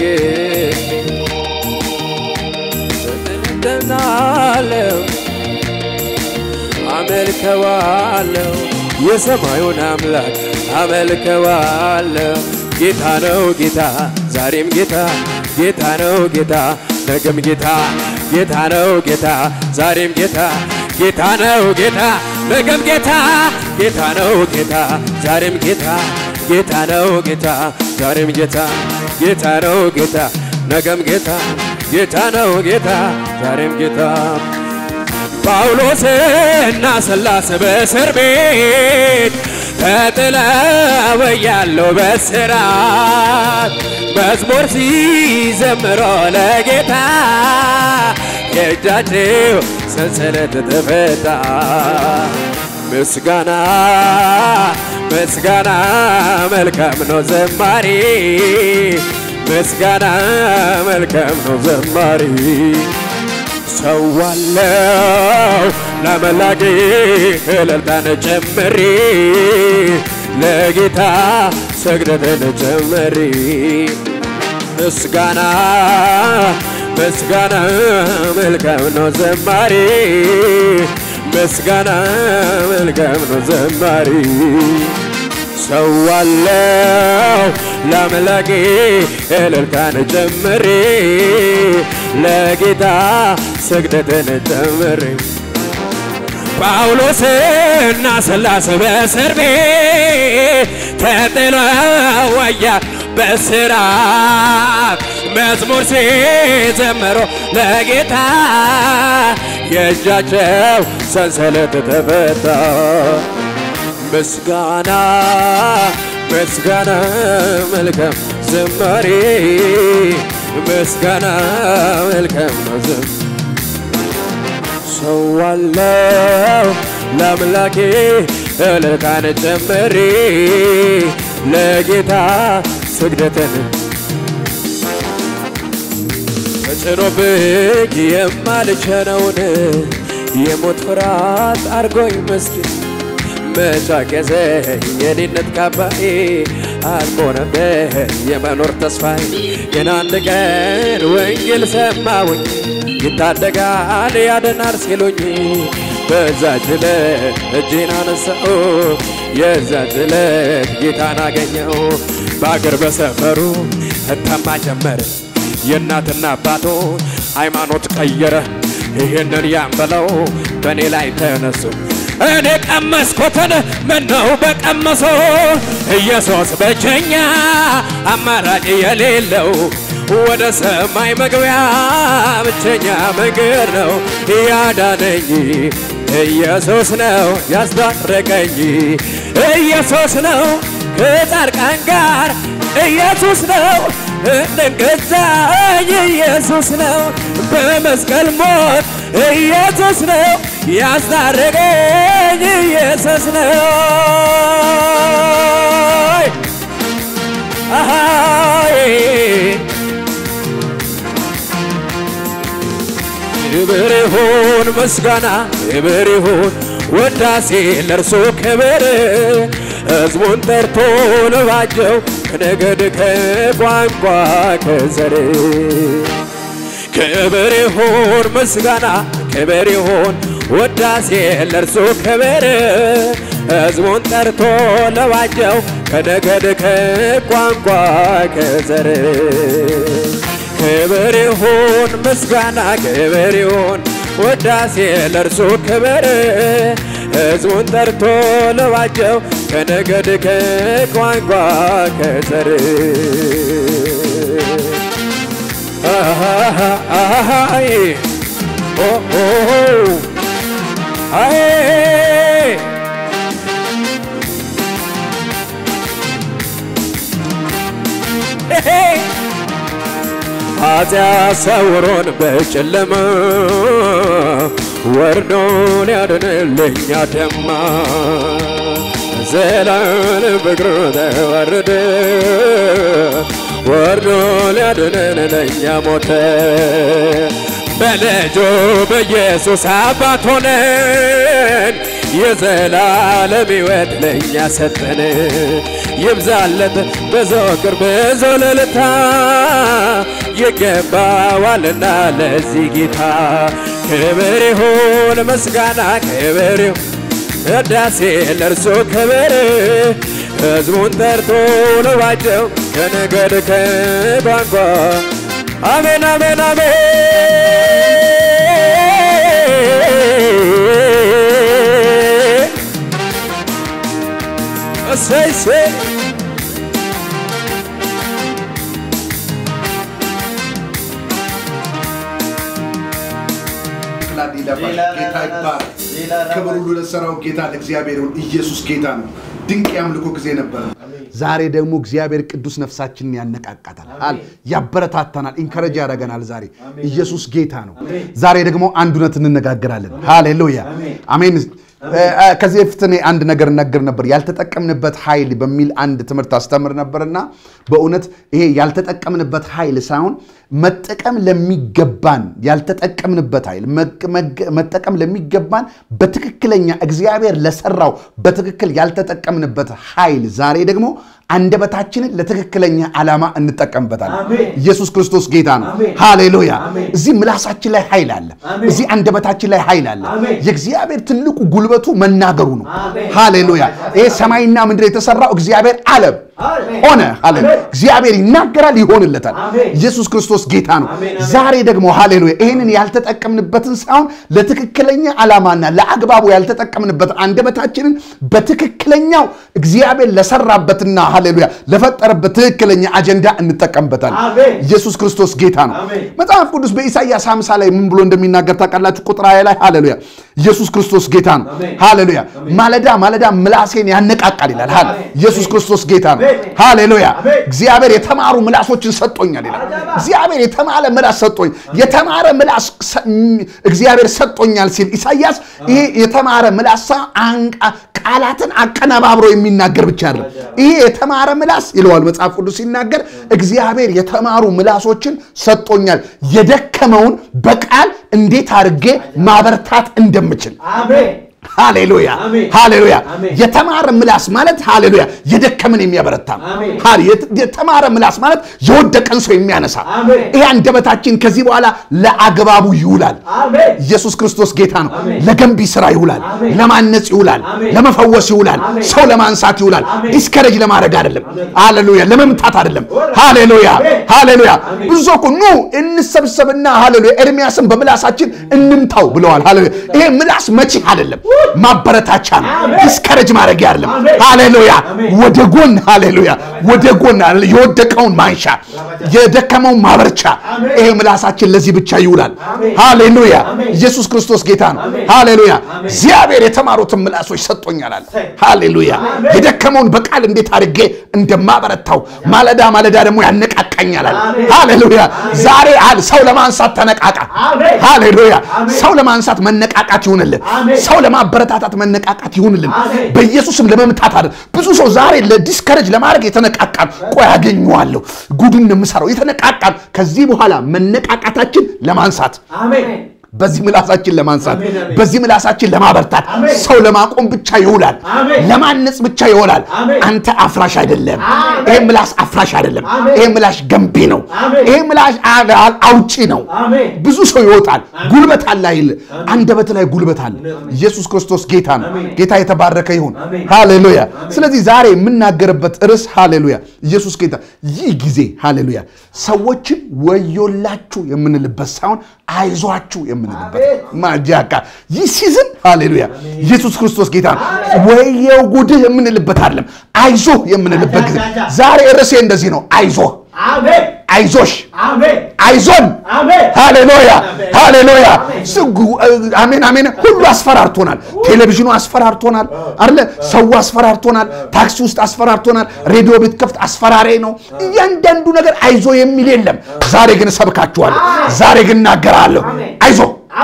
እደናለው አመልከዋለው የሰማዩን አምላክ አመልከዋለው ጌታ ነው ጌታ ዛሬም ጌታ ጌታ ነው ጌታ ነገም ጌታ ጌታ ነው ጌታ ዛሬም ጌታ ጌታ ነው ጌታ ነገም ጌታ ጌታ ነው ጌታ ዛሬም ጌታ ጌታ ነው ጌታ ዛሬም ጌታ ጌታ ነው ጌታ ነገም ጌታ ጌታ ነው ጌታ ዛሬም ጌታ ጳውሎስና ሰላስ በእስር ቤት ተጥለው ያለው በስራት መዝሙር ሲዘምሮ ለጌታ የእጃቸው ሰንሰለት ተፈታ። ምስጋና ምስጋና መልካም ነው ዘማሪ ምስጋና መልካም ነው ዘማሪ ሰዋለው ለመላጌ እልልታን ጨምሬ ለጌታ ስግደትን ጨምሬ ምስጋና ምስጋና መልካም ነው ዘማሪ ምስጋና መልካም ነው ዘማሪ ሰዋለው ለአምላኬ እልልታን ጨምሬ ለጌታ ስግደትን ጨምሬ ጳውሎስና ሰላስ በእስር ቤት ተጥለው ወያ በስራት መዝሙር ሲዘምሩ ለጌታ የእጃቸው ሰንሰለት ተፈታ። ምስጋና ምስጋና መልካም ዝማሬ ምስጋና መልካም ነው ዝም ሰዋለው ለአምላኬ እልልታን ጨምሬ ለጌታ ስግደትን ተጭኖብኝ የማልችለውን የሞት ፍርሃት አርጎኝ መስጊድ መጫቀዘ የኔነት ካባዬ አልቆ ነበር የመኖር ተስፋዬ ግን አንድ ቀን ወንጌል ሰማሁኝ ይታደጋል ያድናል ሲሉኝ በዛች ዕለት እጄን አነሳው የዛች ዕለት ጌታን አገኘው በአገር በሰፈሩ እታማ ጀመረ የእናትና አባቶ ሃይማኖት ቀየረ ይህንን ያንበለው በእኔ ላይ ተነሱ እኔ ቀመስኩትን ምነው በቀመሶ ኢየሱስ ብቸኛ አማራጭ የሌለው ወደ ሰማይ መግቢያ ብቸኛ መንገድ ነው ያዳነኝ ኢየሱስ ነው ያስታረቀኝ ኢየሱስ ነው ከጻድቃን ጋር ኢየሱስ ነው እንደገዛኝ ኢየሱስ ነው በመስቀል ሞት ኢየሱስ ነው ያስታረቀኝ ኢየሱስ ነው አሃይ ክብር ይሁን ምስጋና ክብር ይሁን ወዳሴ ለእርሶ ክብር ሕዝቡን ጠርቶ ልባቸው ከነገድ ከቋንቋ ከዘር ክብር ይሁን ምስጋና ክብር ይሁን ወዳሴ ለእርሱ ክብር ሕዝቡን ጠርቶ ለባቸው ከነገድ ከቋንቋ ከዘር ክብር ይሁን ምስጋና ክብር ይሁን ወዳሴ ለእርሱ ክብር ሕዝቡን ጠርቶ ለባቸው ከነገድ ከቋንቋ ከዘር አይ ኦ ኦ አይ ኃጢአት ሰውሮን በጨለማ ወርዶ ሊያድንልኝ አደማ ዘላለም ፍቅሩ ተዋረደ ወርዶ ሊያድነን ለእኛ ሞተ በልጁ በኢየሱስ አባት ሆነን የዘላለም ሕይወት ለእኛ ሰጠን ይብዛለት ብዙ ቅርብ ብዙ ልልታ ይገባዋልና ለዚህ ጌታ ክብር ይሁን ምስጋና ክብር ይሁን ቅዳሴ ለእርሱ ክብር ሕዝቡን ጠርቶ ልባቸው ከነገድ ከቋንቋ አሜን አሜን አሜን እሰይ እሰይ ጌታ ይባረክ። ክብር ሁሉ ለሰራው ጌታ ለእግዚአብሔር ይሁን። ኢየሱስ ጌታ ነው። ድንቅ የአምልኮ ጊዜ ነበረ። ዛሬ ደግሞ እግዚአብሔር ቅዱስ ነፍሳችንን ያነቃቃታል፣ አል ያበረታታናል፣ ኢንከረጅ ያደርገናል። ዛሬ ኢየሱስ ጌታ ነው። ዛሬ ደግሞ አንድ እውነት እንነጋገራለን። ሃሌሉያ አሜን። ከዚህ በፊት እኔ አንድ ነገር እነግር ነበር። ያልተጠቀምንበት ኃይል በሚል አንድ ትምህርት አስተምር ነበርና በእውነት ይሄ ያልተጠቀምንበት ኃይል ሳይሆን መጠቀም ለሚገባን ያልተጠቀምንበት ኃይል መጠቀም ለሚገባን በትክክለኛ እግዚአብሔር ለሰራው በትክክል ያልተጠቀምንበት ኃይል ዛሬ ደግሞ አንደበታችንን ለትክክለኛ ዓላማ እንጠቀምበታለን። ኢየሱስ ክርስቶስ ጌታ ነው። ሃሌሉያ። እዚህ ምላሳችን ላይ ኃይል አለ። እዚህ አንደበታችን ላይ ኃይል አለ። የእግዚአብሔር ትልቁ ጉልበቱ መናገሩ ነው። ሃሌሉያ። ይሄ ሰማይና ምድር የተሰራው እግዚአብሔር አለም ሆነ። ሃሌሉያ። እግዚአብሔር ይናገራል፣ ይሆንለታል። ኢየሱስ ክርስቶስ ጌታ ነው። ዛሬ ደግሞ ሃሌሉያ ይህንን ያልተጠቀምንበትን ሳይሆን ለትክክለኛ ዓላማና ለአግባቡ ያልተጠቀምንበት አንደበታችንን በትክክለኛው እግዚአብሔር ለሰራበትና ሃሌሉያ ለፈጠረበት ትክክለኛ አጀንዳ እንጠቀምበታለን። ኢየሱስ ክርስቶስ ጌታ ነው። መጽሐፍ ቅዱስ በኢሳይያስ 50 ላይ ምን ብሎ እንደሚናገር ታውቃላችሁ? ቁጥር ሃያ ላይ ሃሌሉያ ኢየሱስ ክርስቶስ ጌታ ነው። ሃሌሉያ ማለዳ ማለዳ ምላሴን ያነቃቃል ይላል። ኢየሱስ ክርስቶስ ጌታ ነው። ሃሌሉያ እግዚአብሔር የተማሩ ምላሶችን ሰጦኛል ይላል። እግዚአብሔር የተማረ ምላስ ሰጦኝ የተማረ ምላስ እግዚአብሔር ሰጦኛል ሲል ኢሳይያስ ይሄ የተማረ ምላሳ ቃላትን አቀነባብሮ የሚናገር ብቻ አይደለም። ይሄ የተማረ ምላስ ይለዋል መጽሐፍ ቅዱስ ሲናገር እግዚአብሔር የተማሩ ምላሶችን ሰጦኛል የደከመውን በቃል እንዴት አድርጌ ማበርታት እንደምችል ሃሌሉያ ሃሌሉያ። የተማረ ምላስ ማለት ሃሌሉያ የደከምን የሚያበረታ የተማረ ምላስ ማለት የወደቀን ሰው የሚያነሳ ይሄ አንደበታችን ከዚህ በኋላ ለአግባቡ ይውላል። ኢየሱስ ክርስቶስ ጌታ ነው። ለገንቢ ስራ ይውላል፣ ለማነጽ ይውላል፣ ለመፈወስ ይውላል፣ ሰው ለማንሳት ይውላል። ዲስከረጅ ለማድረግ አይደለም። ሃሌሉያ ለመምታት አይደለም። ሃሌሉያ ሃሌሉያ። ብዙ ሰው እኮ ኑ እንሰብሰብና ሃሌሉያ ኤርሚያስን በምላሳችን እንምታው ብለዋል። ሃሌሉያ ይሄ ምላስ መቺ አይደለም ማበረታቻ ነው። ዲስከረጅ ማድረግ አይደለም። ሃሌሉያ ወደ ጎን ሃሌሉያ ወደ ጎን የወደቀውን ማንሻ የደከመውን ማበርቻ። ይሄ ምላሳችን ለዚህ ብቻ ይውላል። ሃሌሉያ ኢየሱስ ክርስቶስ ጌታ ነው። ሃሌሉያ እግዚአብሔር የተማሩትን ምላሶች ሰጥቶኛል አለ። ሃሌሉያ የደከመውን በቃል እንዴት አድርጌ እንደማበረታው ማለዳ ማለዳ ደግሞ ያነቃቃኛል አለ። ሃሌሉያ ዛሬ አል ሰው ለማንሳት ተነቃቃ። ሃሌሉያ ሰው ለማንሳት መነቃቃት ይሁንልን። ሰው ለማበረታታት መነቃቃት ይሁንልን። በኢየሱስም ለመምታት አይደል። ብዙ ሰው ዛሬ ለዲስከረጅ ለማድረግ የተነቃቃል። ቆይ አገኘዋለሁ፣ ጉዱን ነው የምሰራው። የተነቃቃል። ከዚህ በኋላ መነቃቃታችን ለማንሳት በዚህ ምላሳችን ለማንሳት በዚህ ምላሳችን ለማበርታት ሰው ለማቆም ብቻ ይውላል። ለማነጽ ብቻ ይውላል። አንተ አፍራሽ አይደለም። ይሄ ምላስ አፍራሽ አይደለም። ይሄ ምላሽ ገንቢ ነው። ይሄ ምላሽ አውጪ ነው። ብዙ ሰው ይወጣል። ጉልበት አለ አይል አንደበት ላይ ጉልበት አለ። ኢየሱስ ክርስቶስ ጌታ ነው። ጌታ የተባረከ ይሁን። ሃሌሉያ። ስለዚህ ዛሬ የምናገርበት ርዕስ ሃሌሉያ፣ ኢየሱስ ጌታ። ይህ ጊዜ ሃሌሉያ ሰዎችን ወዮላችሁ የምንልበት ሳይሆን አይዟችሁ የምንልበት ማጃካ ይህ ሲዝን ሃሌሉያ ኢየሱስ ክርስቶስ ጌታ ነው። ወየው ጉድህ የምንልበት አይደለም፣ አይዞህ የምንልበት ጊዜ ዛሬ ርዕሴ እንደዚህ ነው። አይዞህ አይዞሽ አይዞን ሃሌሉያ ሃሌሉያ አሜን አሜን ሁሉ አስፈራርቶናል ቴሌቪዥኑ አስፈራርቶናል አለ ሰው አስፈራርቶናል ታክሲ ውስጥ አስፈራርቶናል ሬዲዮ ቤት ከፍት አስፈራሪ ነው እያንዳንዱ ነገር አይዞ የሚል የለም ዛሬ ግን እሰብካችኋለሁ ዛሬ ግን እናገራለሁ አይዞ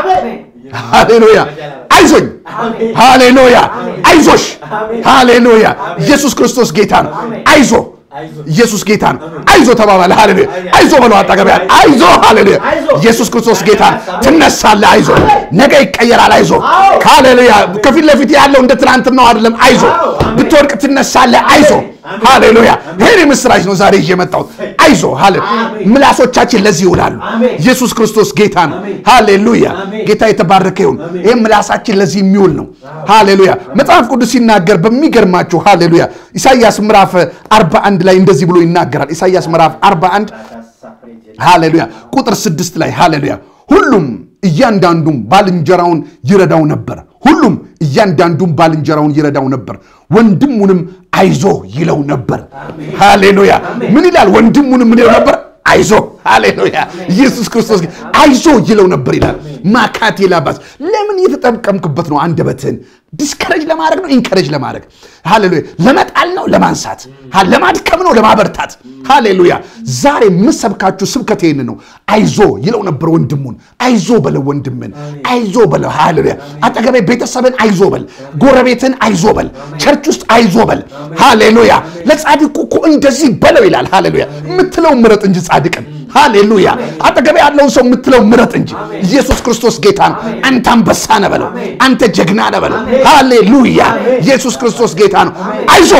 ሃሌሉያ አይዞኝ ሃሌሉያ አይዞሽ ሃሌሉያ ኢየሱስ ክርስቶስ ጌታ ነው አይዞ ኢየሱስ ጌታ ነው። አይዞ ተባባለ። ሃሌሉያ አይዞ በለው አጠገብ ያለ አይዞ ሃሌሉያ ኢየሱስ ክርስቶስ ጌታ ነው። ትነሳለህ። አይዞ ነገ ይቀየራል። አይዞ ሃሌሉያ ከፊት ለፊት ያለው እንደ ትናንትናው አይደለም። አይዞ ብትወድቅ ትነሳለህ። አይዞ ሃሌሉያ ይሄን ምስራች ነው ዛሬ ይዤ የመጣሁት። አይዞ ሃሌ ምላሶቻችን ለዚህ ይውላሉ። ኢየሱስ ክርስቶስ ጌታ ነው። ሃሌሉያ ጌታ የተባረከ ይሁን። ይህ ምላሳችን ለዚህ የሚውል ነው። ሃሌሉያ መጽሐፍ ቅዱስ ሲናገር በሚገርማችሁ ሃሌሉያ ኢሳይያስ ምዕራፍ 41 ላይ እንደዚህ ብሎ ይናገራል። ኢሳይያስ ምዕራፍ 41 ሃሌሉያ ቁጥር 6 ላይ ሃሌሉያ ሁሉም እያንዳንዱም ባልንጀራውን ይረዳው ነበር። ሁሉም እያንዳንዱም ባልንጀራውን ይረዳው ነበር፣ ወንድሙንም አይዞ ይለው ነበር። ሃሌሉያ ምን ይላል? ወንድሙንም ምን ይለው ነበር? አይዞ ሃሌሉያ ኢየሱስ ክርስቶስ አይዞ ይለው ነበር ይላል። ማካቴ ላባስ ለምን የተጠቀምክበት ነው? አንደበትህን ዲስከረጅ ለማድረግ ነው? ኢንከረጅ ለማድረግ ሃሌሉያ። ለመጣል ነው? ለማንሳት፣ ለማድከም ነው? ለማበርታት። ሃሌሉያ። ዛሬ የምሰብካችሁ ስብከት ይህን ነው። አይዞ ይለው ነበር ወንድሙን። አይዞ በለው ወንድምን፣ አይዞ በለው። ሃሌሉያ። አጠገቤ ቤተሰብን አይዞ በል፣ ጎረቤትን አይዞ በል፣ ቸርች ውስጥ አይዞ በል። ሃሌሉያ። ለጻድቁ እኮ እንደዚህ በለው ይላል። ሃሌሉያ። የምትለው ምረጥ እንጂ ጻድቅን ሃሌሉያ አጠገቤ ያለውን ሰው የምትለው ምረጥ እንጂ ኢየሱስ ክርስቶስ ጌታ ነው። አንተ አንበሳ ነህ በለው፣ አንተ ጀግና ነህ በለው። ሃሌሉያ ኢየሱስ ክርስቶስ ጌታ ነው። አይዞ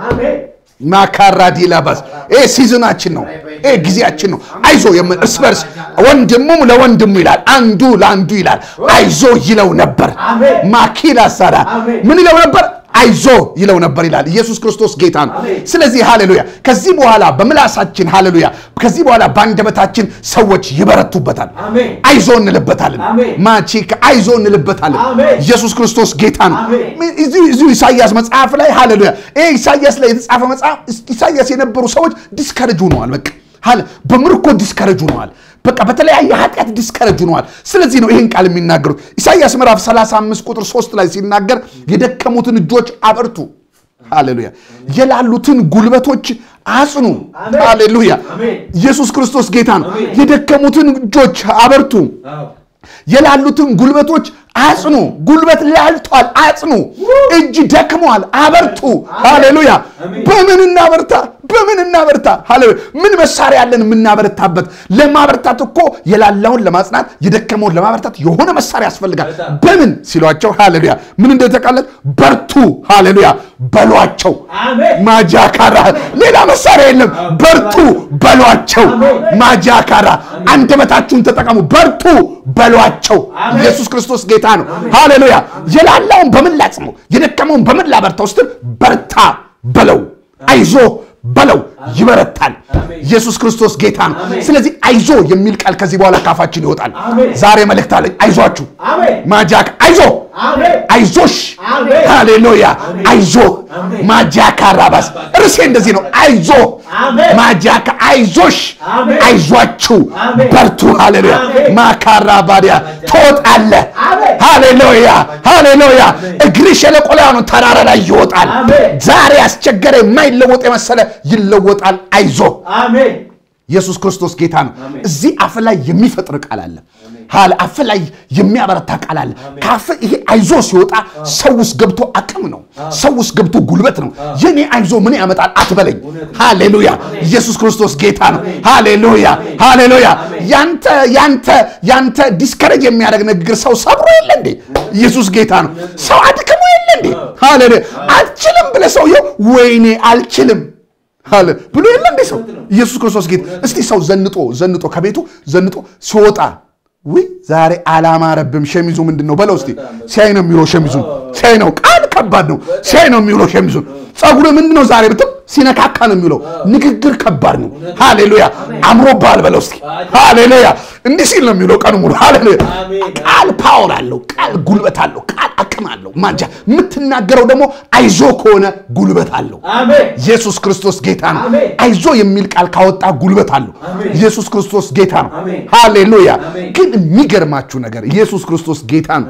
ማካራዲ ላባስ ይሄ ሲዝናችን ነው። ይሄ ጊዜያችን ነው። አይዞ እርስ በርስ ወንድሙም ለወንድሙ ይላል፣ አንዱ ለአንዱ ይላል። አይዞ ይለው ነበር። ማኪላ ሳዳ ምን ይለው ነበር? አይዞ ይለው ነበር ይላል። ኢየሱስ ክርስቶስ ጌታ ነው። ስለዚህ ሃሌሉያ ከዚህ በኋላ በምላሳችን ሃሌሉያ ከዚህ በኋላ በአንደበታችን ሰዎች ይበረቱበታል። አይዞ እንልበታለን። ማቺ አይዞ እንልበታለን። ኢየሱስ ክርስቶስ ጌታ ነው። እዚሁ ኢሳያስ መጽሐፍ ላይ ሃሌሉያ ይሄ ኢሳያስ ላይ የተጻፈ መጽሐፍ ኢሳያስ የነበሩ ሰዎች ዲስከረጅ ሆነዋል። በቃ በምርኮ ዲስከረጅ ሆነዋል። በቃ በተለያየ ኃጢአት ዲስከረጅ ሆነዋል። ስለዚህ ነው ይህን ቃል የሚናገሩት። ኢሳይያስ ምዕራፍ 35 ቁጥር 3 ላይ ሲናገር የደከሙትን እጆች አበርቱ፣ ሃሌሉያ፣ የላሉትን ጉልበቶች አጽኑ፣ ሃሌሉያ። ኢየሱስ ክርስቶስ ጌታ ነው። የደከሙትን እጆች አበርቱ፣ የላሉትን ጉልበቶች አጽኑ። ጉልበት ላልቷል፣ አጽኑ። እጅ ደክመዋል፣ አበርቱ። ሃሌሉያ። በምን እናበርታ? በምን እናበርታ? ሃሌሉያ። ምን መሳሪያ ያለን የምናበረታበት? ለማበርታት እኮ የላላውን ለማጽናት የደከመውን ለማበርታት የሆነ መሳሪያ ያስፈልጋል። በምን ሲሏቸው፣ ሃሌሉያ ምን እንደተቃለት በርቱ፣ ሃሌሉያ በሏቸው። ማጃካራ ሌላ መሳሪያ የለም። በርቱ በሏቸው። ማጃካራ አንደበታችሁን ተጠቀሙ። በርቱ በሏቸው። ኢየሱስ ክርስቶስ ጌታ ነው። ሃሌሉያ የላላውን በምን ላጽመው? የደከመውን በምን ላበርታው ስትል በርታ በለው፣ አይዞ በለው። ይበረታል። ኢየሱስ ክርስቶስ ጌታ ነው። ስለዚህ አይዞ የሚል ቃል ከዚህ በኋላ ካፋችን ይወጣል። ዛሬ መልእክት አለኝ። አይዟችሁ ማጃክ አይዞ አይዞሽ ሃሌሉያ አይዞ ማጃካ ራባስ እርሴ እንደዚህ ነው። አይዞ ማጃካ አይዞሽ አይዟችሁ በርቱ። ሃሌሉያ ማካራ ባዲያ ትወጣለ። ሃሌሉያ ሃሌሉያ እግሪ ሸለቆ ላይ ሆኖ ተራራ ላይ ይወጣል። ዛሬ ያስቸገረ የማይለወጥ የመሰለ ይለወጣል። አይዞ ኢየሱስ ክርስቶስ ጌታ ነው። እዚህ አፍ ላይ የሚፈጥር ቃል አለ። ሀል አፍ ላይ የሚያበረታ ቃል አለ። ከአፍ ይሄ አይዞ ሲወጣ ሰው ውስጥ ገብቶ አቅም ነው። ሰው ውስጥ ገብቶ ጉልበት ነው። የኔ አይዞ ምን ያመጣል አትበለኝ። ሃሌሉያ! ኢየሱስ ክርስቶስ ጌታ ነው። ሃሌሉያ! ሃሌሉያ! ያንተ ያንተ ያንተ ዲስከሬጅ የሚያደርግ ንግግር ሰው ሰብሮ የለ እንዴ? ኢየሱስ ጌታ ነው። ሰው አድክሞ የለ እንዴ? ሃሌሉያ! አልችልም ብለህ ሰውየው ወይኔ አልችልም አለ ብሎ የለ እንዴ ሰው ኢየሱስ ክርስቶስ ጌታ። እስቲ ሰው ዘንጦ ዘንጦ ከቤቱ ዘንጦ ሲወጣ ውይ ዛሬ አላማረብም ሸሚዙ ምንድን ነው በለው እስቲ። ሲያይ ነው የሚውለው ሸሚዙን ሲያይ ነው ቃል ከባድ ነው። ሲያይ ነው የሚውለው ሸሚዙን። ጸጉር ምንድን ነው ዛሬ ብትም ሲነካካ ነው የሚውለው። ንግግር ከባድ ነው። ሃሌሉያ አምሮብሃል በለው እስቲ። ሃሌሉያ እንዲህ ሲል ነው የሚውለው ቀኑ ሙሉ። ሃሌሉያ ቃል ፓወር አለው። ቃል ጉልበት አለው። ቃል አቅም አለው። ማንጃ የምትናገረው ደግሞ አይዞ ከሆነ ጉልበት አለው። ኢየሱስ ክርስቶስ ጌታ ነው። አይዞ የሚል ቃል ካወጣ ጉልበት አለው። ኢየሱስ ክርስቶስ ጌታ ነው። ሃሌሉያ ግን የሚገርማችሁ ነገር ኢየሱስ ክርስቶስ ጌታ ነው።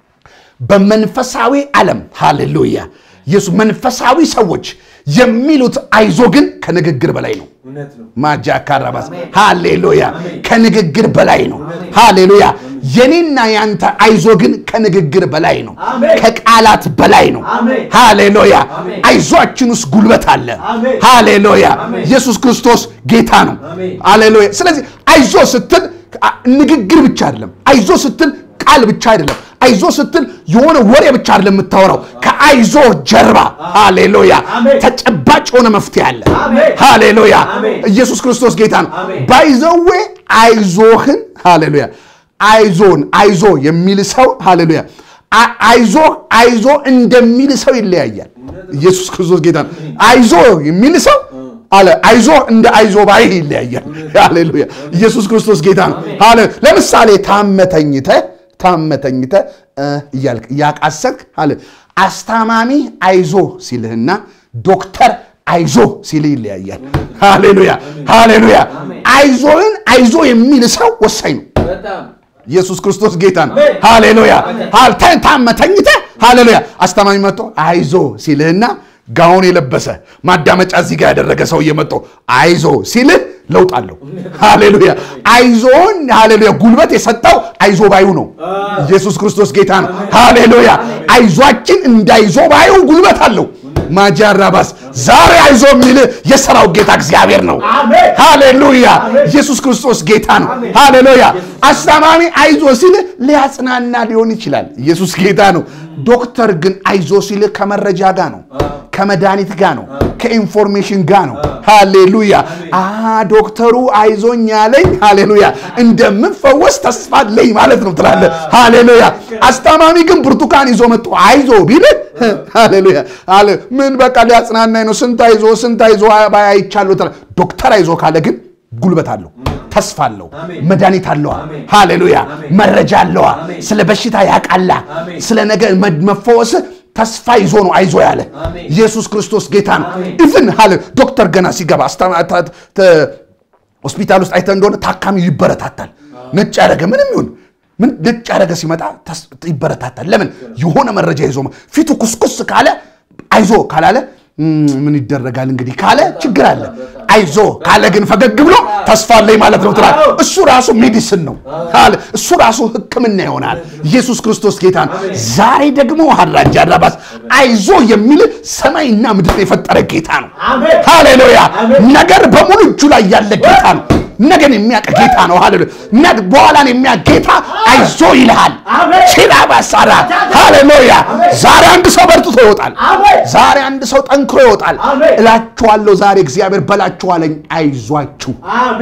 በመንፈሳዊ ዓለም ሃሌሉያ ኢየሱስ መንፈሳዊ ሰዎች የሚሉት አይዞ ግን ከንግግር በላይ ነው። ማጃ ካራባስ ሃሌሉያ ከንግግር በላይ ነው። ሃሌሉያ የኔና ያንተ አይዞ ግን ከንግግር በላይ ነው፣ ከቃላት በላይ ነው። ሃሌሉያ አይዟችን ውስጥ ጉልበት አለ። ሃሌሉያ ኢየሱስ ክርስቶስ ጌታ ነው። ሃሌሉያ ስለዚህ አይዞ ስትል ንግግር ብቻ አይደለም። አይዞ ስትል ቃል ብቻ አይደለም። አይዞ ስትል የሆነ ወሬ ብቻ አይደለም የምታወራው። ከአይዞ ጀርባ ሃሌሉያ ተጨባጭ የሆነ መፍትሄ አለ። ሃሌሉያ ኢየሱስ ክርስቶስ ጌታ ነው። ባይዘዌ አይዞህን ሃሌሉያ አይዞን አይዞ የሚል ሰው ሃሌሉያ አይዞ አይዞ እንደሚል ሰው ይለያያል። ኢየሱስ ክርስቶስ ጌታ ነው። አይዞ የሚል ሰው አለ አይዞ እንደ አይዞ ባይ ይለያያል። ሃሌሉያ ኢየሱስ ክርስቶስ ጌታ ነው። ለምሳሌ ታመተኝተ ታመተኝተ እያልክ እያቃሰልክ አለ አስታማሚ አይዞ ሲልህና ዶክተር አይዞ ሲልህ ይለያያል። ሃሌሉያ ሃሌሉያ አይዞን አይዞ የሚል ሰው ወሳኝ ነው። ኢየሱስ ክርስቶስ ጌታ ነው። ሃሌሉያ ታመተኝተ ሃሌሉያ አስታማሚ መጥቶ አይዞ ሲልህና ጋውን የለበሰ ማዳመጫ እዚህ ጋር ያደረገ ሰውዬ መጥቶ አይዞ ሲልህ ለውጥ አለው። ሃሌሉያ አይዞን ሃሌሉያ ጉልበት የሰጠው አይዞ ባዩ ነው። ኢየሱስ ክርስቶስ ጌታ ነው። ሃሌሉያ አይዟችን እንዳይዞ ባዩ ጉልበት አለው። ማጃራባስ ዛሬ አይዞ የሚል የሰራው ጌታ እግዚአብሔር ነው። ሃሌሉያ ኢየሱስ ክርስቶስ ጌታ ነው። ሃሌሉያ አስታማሚ አይዞ ሲል ሊያጽናና ሊሆን ይችላል። ኢየሱስ ጌታ ነው። ዶክተር ግን አይዞ ሲል ከመረጃ ጋር ነው፣ ከመድኃኒት ጋር ነው፣ ከኢንፎርሜሽን ጋር ነው። ሃሌሉያ ዶክተሩ አይዞኝ ያለኝ ሃሌሉያ እንደምፈወስ ተስፋ አለኝ ማለት ነው ትላለ። ሃሌሉያ አስታማሚ ግን ብርቱካን ይዞ መጥቶ አይዞ ቢል ሃሌሉያ ምን በቃ ሊያጽናናኝ ነው። ስንት አይዞ ስንት አይዞ አይቻለሁ ትላለህ። ዶክተር አይዞ ካለ ግን ጉልበት አለው፣ ተስፋ አለው፣ መድኃኒት አለዋ። ሃሌሉያ መረጃ አለዋ። ስለ በሽታ ያቃላ ስለ ነገ መፈወስ ተስፋ ይዞ ነው አይዞ ያለ ኢየሱስ ክርስቶስ ጌታ ነው። ኢቭን ሃሌ ዶክተር ገና ሲገባ ሆስፒታል ውስጥ አይተ እንደሆነ ታካሚው ይበረታታል። ነጭ ያደረገ ምንም ይሁን ምን ነጭ ያደረገ ሲመጣ ይበረታታል። ለምን የሆነ መረጃ ይዞ ፊቱ ኩስኩስ ካለ አይዞ ካላለ ምን ይደረጋል እንግዲህ ካለ ችግር አለ። አይዞ ካለ ግን ፈገግ ብሎ ተስፋ አለኝ ማለት ነው ትላል። እሱ ራሱ ሜዲስን ነው። እሱ ራሱ ሕክምና ይሆናል። ኢየሱስ ክርስቶስ ጌታ ነው። ዛሬ ደግሞ ሀራጃ ራባስ አይዞ የሚል ሰማይና ምድር የፈጠረ ጌታ ነው። ሃሌሉያ ነገር በሙሉ እጁ ላይ ያለ ጌታ ነው። ነገን የሚያውቅ ጌታ ነው። ሃሌሉያ በኋላን የሚያውቅ ጌታ አይዞ ይልሃል። ቺላባሳራ ሃሌሉያ ዛሬ አንድ ሰው በርትቶ ይወጣል። ዛሬ አንድ ሰው ጠንክሮ ይወጣል። እላችኋለሁ ዛሬ እግዚአብሔር በላችኋለኝ አይዟችሁ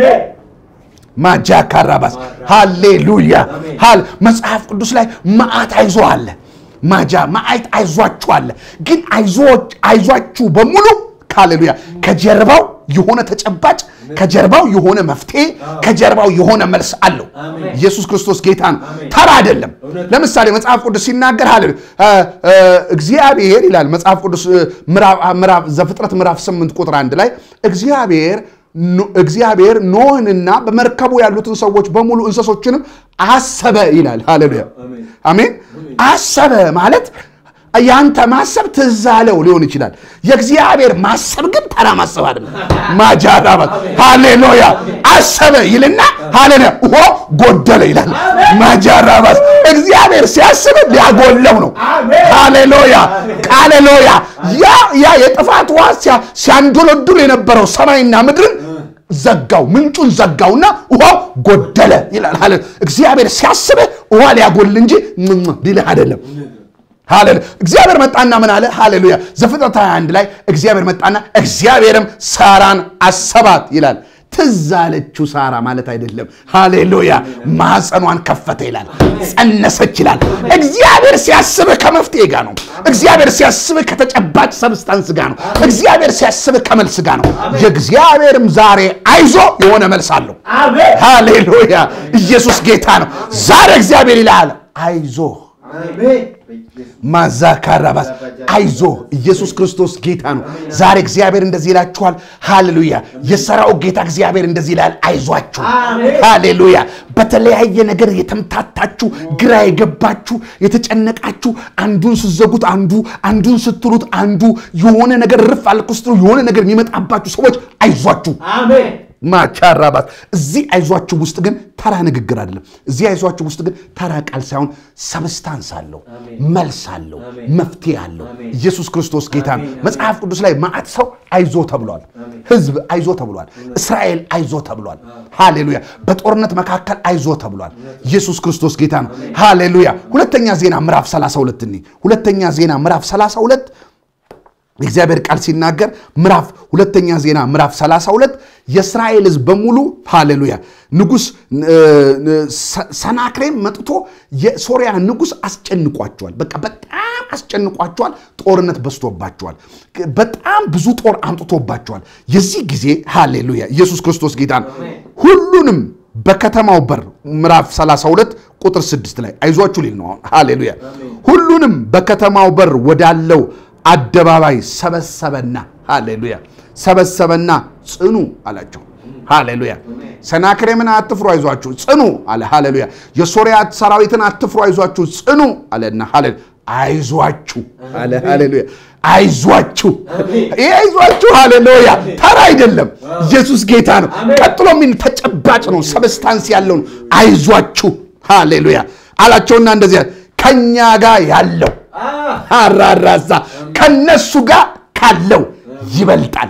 ማጃ ካራባስ ሃሌሉያ ሃል መጽሐፍ ቅዱስ ላይ መዓት አይዞ አለ። ማጃ መዓት አይዟችሁ አለ። ግን አይዟችሁ በሙሉ ሃሌሉያ ከጀርባው የሆነ ተጨባጭ ከጀርባው የሆነ መፍትሄ ከጀርባው የሆነ መልስ አለው። ኢየሱስ ክርስቶስ ጌታ ነው፣ ተራ አይደለም። ለምሳሌ መጽሐፍ ቅዱስ ሲናገር ሃሌ እግዚአብሔር ይላል መጽሐፍ ቅዱስ ምዕራፍ ዘፍጥረት ምዕራፍ 8 ቁጥር አንድ ላይ እግዚአብሔር እግዚአብሔር ኖህንና በመርከቡ ያሉትን ሰዎች በሙሉ እንስሶችንም አሰበ ይላል። ሃሌሉያ አሜን። አሰበ ማለት ያንተ ማሰብ ትዝ አለው ሊሆን ይችላል። የእግዚአብሔር ማሰብ ግን ተራ ማሰብ አይደለም። ማጃራባት ሃሌሉያ አሰበ ይልና ሃሌሉያ ውሆ ጎደለ ይላል። ማጃራባት እግዚአብሔር ሲያስብ ሊያጎለው ነው። ሃሌሉያ ቃሌሉያ ያ ያ የጥፋት ውሃ ሲያንዶለዱል የነበረው ሰማይና ምድርን ዘጋው፣ ምንጩን ዘጋውና ውሃው ጎደለ ይላል። እግዚአብሔር ሲያስብህ ውሃ ሊያጎል እንጂ ሊልህ አይደለም። ሃሌሉያ እግዚአብሔር መጣና ምን አለ? ሃሌሉያ ዘፍጥረት 21 ላይ እግዚአብሔር መጣና እግዚአብሔርም ሳራን አሰባት ይላል። ትዝ አለችው ሳራ ማለት አይደለም። ሃሌሉያ ማኅፀኗን ከፈተ ይላል፣ ጸነሰች ይላል። እግዚአብሔር ሲያስብህ ከመፍትሄ ጋር ነው። እግዚአብሔር ሲያስብህ ከተጨባጭ ሰብስታንስ ጋር ነው። እግዚአብሔር ሲያስብህ ከመልስ ጋር ነው። የእግዚአብሔርም ዛሬ አይዞ የሆነ መልስ አለው። ሃሌሉያ ኢየሱስ ጌታ ነው። ዛሬ እግዚአብሔር ይልሃል አይዞ ማዛካራባስ አይዞ ኢየሱስ ክርስቶስ ጌታ ነው። ዛሬ እግዚአብሔር እንደዚህ ይላችኋል። ሃሌሉያ የሰራዊት ጌታ እግዚአብሔር እንደዚህ ይላል፣ አይዟችሁ። ሃሌሉያ በተለያየ ነገር የተምታታችሁ፣ ግራ የገባችሁ፣ የተጨነቃችሁ አንዱን ስትዘጉት አንዱ አንዱን ስትሉት አንዱ የሆነ ነገር ርፍ አልክ ስትሉ የሆነ ነገር የሚመጣባችሁ ሰዎች አይዟችሁ ማቻራባት እዚህ አይዟችሁ ውስጥ ግን ተራ ንግግር አይደለም። እዚህ አይዟችሁ ውስጥ ግን ተራ ቃል ሳይሆን ሰብስታንስ አለው፣ መልስ አለው፣ መፍትሄ አለው። ኢየሱስ ክርስቶስ ጌታ ነው። መጽሐፍ ቅዱስ ላይ ማዕት ሰው አይዞ ተብሏል። ሕዝብ አይዞ ተብሏል። እስራኤል አይዞ ተብሏል። ሃሌሉያ። በጦርነት መካከል አይዞ ተብሏል። ኢየሱስ ክርስቶስ ጌታ ነው። ሃሌሉያ። ሁለተኛ ዜና ምዕራፍ 32 እኒ ሁለተኛ ዜና ምዕራፍ 32 የእግዚአብሔር ቃል ሲናገር ምዕራፍ ሁለተኛ ዜና ምዕራፍ 32 የእስራኤል ሕዝብ በሙሉ ሃሌሉያ ንጉሥ ሰናክሬም መጥቶ የሶሪያ ንጉሥ አስጨንቋቸዋል። በቃ በጣም አስጨንቋቸዋል። ጦርነት በዝቶባቸዋል። በጣም ብዙ ጦር አምጥቶባቸዋል። የዚህ ጊዜ ሃሌሉያ ኢየሱስ ክርስቶስ ጌታ ነው። ሁሉንም በከተማው በር ምዕራፍ 32 ቁጥር 6 ላይ አይዟችሁ ሊል ነው። ሃሌሉያ ሁሉንም በከተማው በር ወዳለው አደባባይ ሰበሰበና ሃሌሉያ ሰበሰበና ጽኑ አላቸው። ሃሌሉያ ሰናክሬምን አትፍሩ አይዟችሁ ጽኑ አለ። ሃሌሉያ የሶሪያ ሰራዊትን አትፍሩ አይዟችሁ ጽኑ አለና ሃሌ አይዟችሁ አለ። ሃሌሉያ አይዟችሁ ይህ አይዟችሁ ሃሌሉያ ተራ አይደለም። ኢየሱስ ጌታ ነው። ቀጥሎ ሚን ተጨባጭ ነው፣ ሰብስታንስ ያለው ነው። አይዟችሁ ሃሌሉያ አላቸውና እንደዚህ ከኛ ጋር ያለው አራራዛ ከነሱ ጋር ካለው ይበልጣል።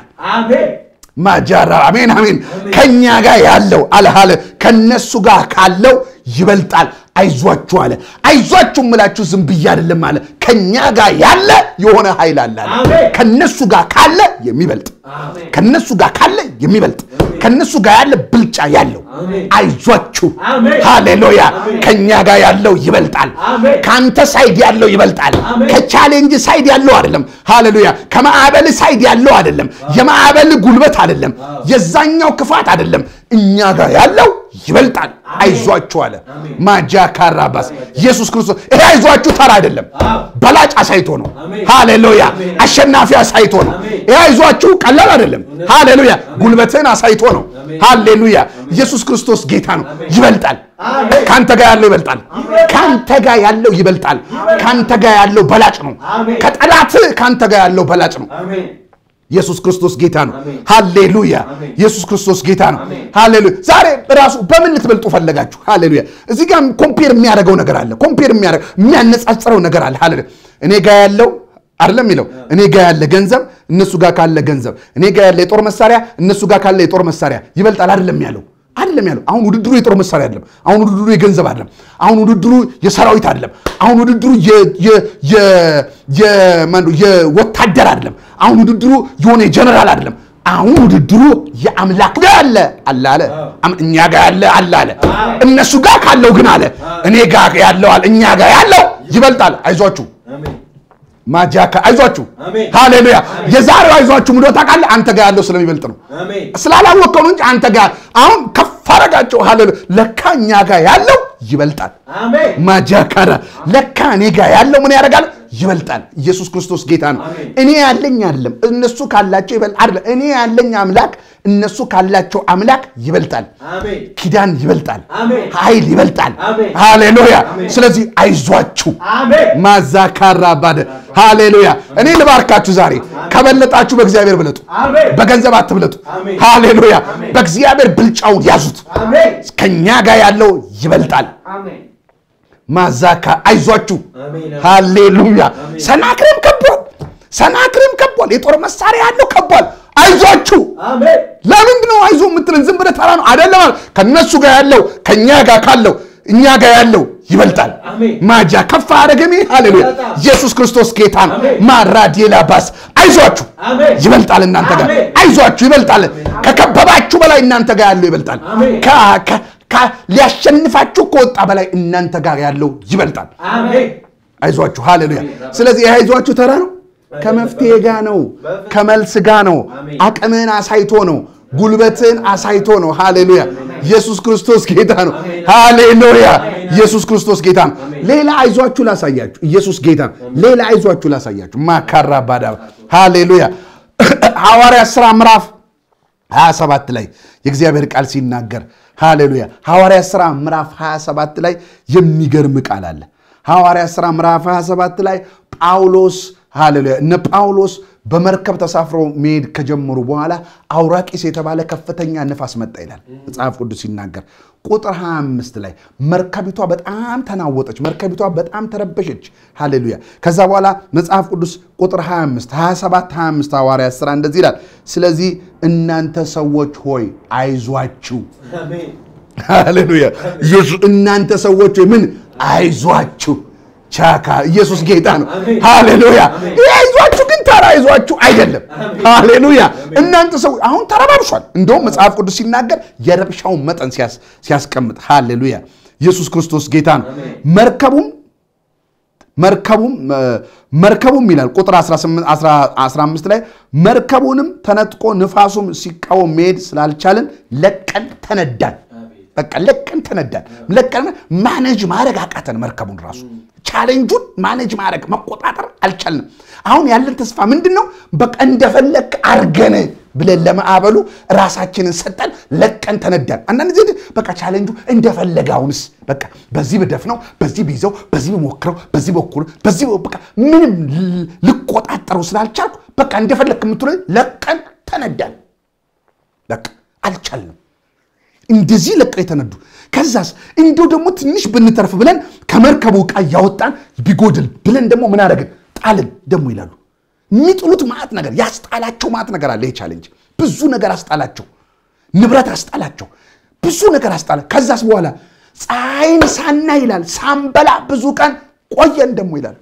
ማጃራ አሜን አሜን። ከኛ ጋር ያለው አለ ከነሱ ጋር ካለው ይበልጣል። አይዟችሁ አለ። አይዟችሁ ምላችሁ ዝም ብዬ አይደለም አለ። ከኛ ጋር ያለ የሆነ ኃይል አለ አለ። ከነሱ ጋር ካለ የሚበልጥ ከነሱ ጋር ካለ የሚበልጥ ከነሱ ጋር ያለ ብልጫ ያለው አይዟችሁ። ሃሌሉያ ከኛ ጋር ያለው ይበልጣል። ከአንተ ሳይድ ያለው ይበልጣል። ከቻሌንጅ ሳይድ ያለው አይደለም። ሃሌሉያ ከማዕበል ሳይድ ያለው አይደለም። የማዕበል ጉልበት አይደለም። የዛኛው ክፋት አይደለም። እኛ ጋር ያለው ይበልጣል። አይዟችሁ አለ። ማጃ ካራባስ ኢየሱስ ክርስቶስ ይሄ አይዟችሁ ተራ አይደለም። በላጭ አሳይቶ ነው። ሃሌሉያ አሸናፊ አሳይቶ ነው። ይሄ አይዟችሁ ቀላል አይደለም። ሃሌሉያ ጉልበትን አሳይቶ ነው። ሃሌሉያ ኢየሱስ ክርስቶስ ጌታ ነው። ይበልጣል። ከአንተ ጋር ያለው ይበልጣል። ከአንተ ጋር ያለው ይበልጣል። ከአንተ ጋር ያለው በላጭ ነው። ከጠላት ከአንተ ጋር ያለው በላጭ ነው። ኢየሱስ ክርስቶስ ጌታ ነው። ሃሌሉያ ኢየሱስ ክርስቶስ ጌታ ነው። ሃሌሉያ ዛሬ ራሱ በምን ልትበልጡ ፈለጋችሁ? ሃሌሉያ እዚህ ጋር ኮምፔር የሚያደርገው ነገር አለ። ኮምፔር የሚያደርገው የሚያነጻጽረው ነገር አለ። ሃሌሉያ እኔ ጋር ያለው አይደለም የሚለው እኔ ጋር ያለ ገንዘብ እነሱ ጋር ካለ ገንዘብ፣ እኔ ጋር ያለ የጦር መሳሪያ እነሱ ጋር ካለ የጦር መሳሪያ ይበልጣል አይደለም ያለው አይደለም ያለው። አሁን ውድድሩ የጦር መሳሪያ አይደለም። አሁን ውድድሩ የገንዘብ አይደለም። አሁን ውድድሩ የሰራዊት አይደለም። አሁን ውድድሩ የወታደር አይደለም። አሁን ውድድሩ የሆነ የጀነራል አይደለም። አሁን ውድድሩ የአምላክ ጋር አለ አለ አለ እኛ ጋር ያለ አለ አለ እነሱ ጋር ካለው ግን አለ እኔ ጋር ያለው አለ እኛ ጋር ያለው ይበልጣል። አይዟችሁ ማጃካ አይዟችሁ አሜን። ሃሌሉያ የዛሬው አይዟችሁ ምንድነው ታውቃለህ አንተ ጋር ያለው ስለሚበልጥ ነው አሜን ስላላወቀው ነው እንጂ አንተ ጋር አሁን ከፍ አረጋቸው ሃሌሉያ ለካ እኛ ጋር ያለው ይበልጣል አሜን ማጃካራ ለካ እኔ ጋር ያለው ምን ያደርጋል ይበልጣል ኢየሱስ ክርስቶስ ጌታ ነው አሜን። እኔ ያለኝ አይደለም እነሱ ካላቸው ይበልጥ አይደለም እኔ ያለኝ አምላክ እነሱ ካላቸው አምላክ ይበልጣል አሜን ኪዳን ይበልጣል አሜን። ኃይል ይበልጣል አሜን። ሃሌሉያ አሜን። ስለዚህ አይዟችሁ አሜን ማዛካራ ባደ ሃሌሉያ እኔ ልባርካችሁ ዛሬ ከበለጣችሁ በእግዚአብሔር ብለጡ አሜን በገንዘብ አትብለጡ አሜን። ሃሌሉያ አሜን። በእግዚአብሔር ብልጫውን ያዙት አሜን ከኛ ጋር ያለው ይበልጣል አሜን ማዛካ አይዟችሁ አሜን ሃሌሉያ አሜን። ሰናክሬም ከቧል ሰናክሬም ከቧል የጦር መሳሪያ ያለው ከቧል አይዟችሁ አሜን ለምንድን ነው አይዞ የምትልን ዝም ብለህ ተራ ነው አይደለም አለ። ከነሱ ጋር ያለው ከእኛ ጋር ካለው እኛ ጋር ያለው ይበልጣል አሜን። ማጃ ከፍ አደረገሜ ሃሌሉያ በጣም። ኢየሱስ ክርስቶስ ጌታ ነው አሜን። ማራዲላ ባስ አይዟችሁ አሜን። ይበልጣል እናንተ ጋር አሜን። አይዟችሁ ይበልጣል ከከበባችሁ በላይ እናንተ ጋር ያለው ይበልጣል አሜን። ከ- ከ- ከ- ሊያሸንፋችሁ ከወጣ በላይ እናንተ ጋር ያለው ይበልጣል አሜን አይዟችሁ ሃሌሉያ ስለዚህ ይህ አይዟችሁ ተራ ነው ከመፍትሄ ጋር ነው ከመልስ ጋር ነው አሜን። አቅምህን አሳይቶ ነው ጉልበትን አሳይቶ ነው ሃሌሉያ ኢየሱስ ክርስቶስ ጌታ ነው ሃሌሉያ ኢየሱስ ክርስቶስ ጌታ ነው ሌላ አይዟችሁ ላሳያችሁ ኢየሱስ ጌታ ነው ሌላ አይዟችሁ ላሳያችሁ ማካራ ባዳ ሃሌሉያ ሐዋርያ ሥራ ምዕራፍ 27 ላይ የእግዚአብሔር ቃል ሲናገር ሃሌሉያ ሐዋርያ ሥራ ምዕራፍ 27 ላይ የሚገርም ቃል አለ ሐዋርያ ሥራ ምዕራፍ 27 ላይ ጳውሎስ ሃሌሉያ እነ ጳውሎስ በመርከብ ተሳፍሮ መሄድ ከጀመሩ በኋላ አውራቂስ የተባለ ከፍተኛ ነፋስ መጣ ይላል መጽሐፍ ቅዱስ ሲናገር ቁጥር 25 ላይ መርከቢቷ በጣም ተናወጠች መርከቢቷ በጣም ተረበሸች ሃሌሉያ ከዛ በኋላ መጽሐፍ ቅዱስ ቁጥር 25 27 25 ሐዋርያ ሥራ እንደዚህ ይላል ስለዚህ እናንተ ሰዎች ሆይ አይዟችሁ አሜን ሃሌሉያ ኢየሱስ እናንተ ሰዎች ሆይ ምን አይዟችሁ ቻካ ኢየሱስ ጌታ ነው አሜን። ሃሌሉያ አሜን። ይህ አይዟችሁ ግን ተራ አይዟችሁ አይደለም አሜን። ሃሌሉያ እናንተ ሰው አሁን ተረባብሷል እንደውም መጽሐፍ ቅዱስ ሲናገር የረብሻውን መጠን ሲያስ- ሲያስቀምጥ ሃሌሉያ ኢየሱስ ክርስቶስ ጌታ ነው አሜን። መርከቡም መርከቡም እ፣ መርከቡም ይላል ቁጥር 18 10 15 ላይ መርከቡንም ተነጥቆ ንፋሱም ሲቃወም መሄድ ስላልቻልን ለቀን ተነዳን በቃ ለቀን ተነዳን ለቀን ማኔጅ ማድረግ አቃተን መርከቡን ራሱ ቻሌንጁን ማኔጅ ማድረግ መቆጣጠር አልቻልንም አሁን ያለን ተስፋ ምንድን ነው በቃ እንደፈለግ አርገን ብለን ለማዕበሉ ራሳችንን ሰጠን ለቀን ተነዳን አንዳንድ ጊዜ በቃ ቻሌንጁ እንደፈለገ አሁንስ በቃ በዚህ ብደፍነው በዚህ ቢይዘው በዚህ ብሞክረው በዚህ በኩል በዚህ በቃ ምንም ል- ልቆጣጠረው ስላልቻልኩ በቃ እንደፈለግ የምትለ ለቀን ተነዳን በቃ አልቻልንም እንደዚህ ለቀው የተነዱ ከዛስ እንዲሁ ደግሞ ትንሽ ብንተርፍ ብለን ከመርከቡ ዕቃ እያወጣን ቢጎድል ብለን ደግሞ ምን አደረግን ጣልን ደግሞ ይላሉ የሚጥሉት ማዕት ነገር ያስጣላቸው ማዕት ነገር አለ ይህ ቻሌንጅ ብዙ ነገር አስጣላቸው ንብረት አስጣላቸው ብዙ ነገር አስጣላ ከዛስ በኋላ ፀሐይን ሳና ይላል ሳንበላ ብዙ ቀን ቆየን ደግሞ ይላል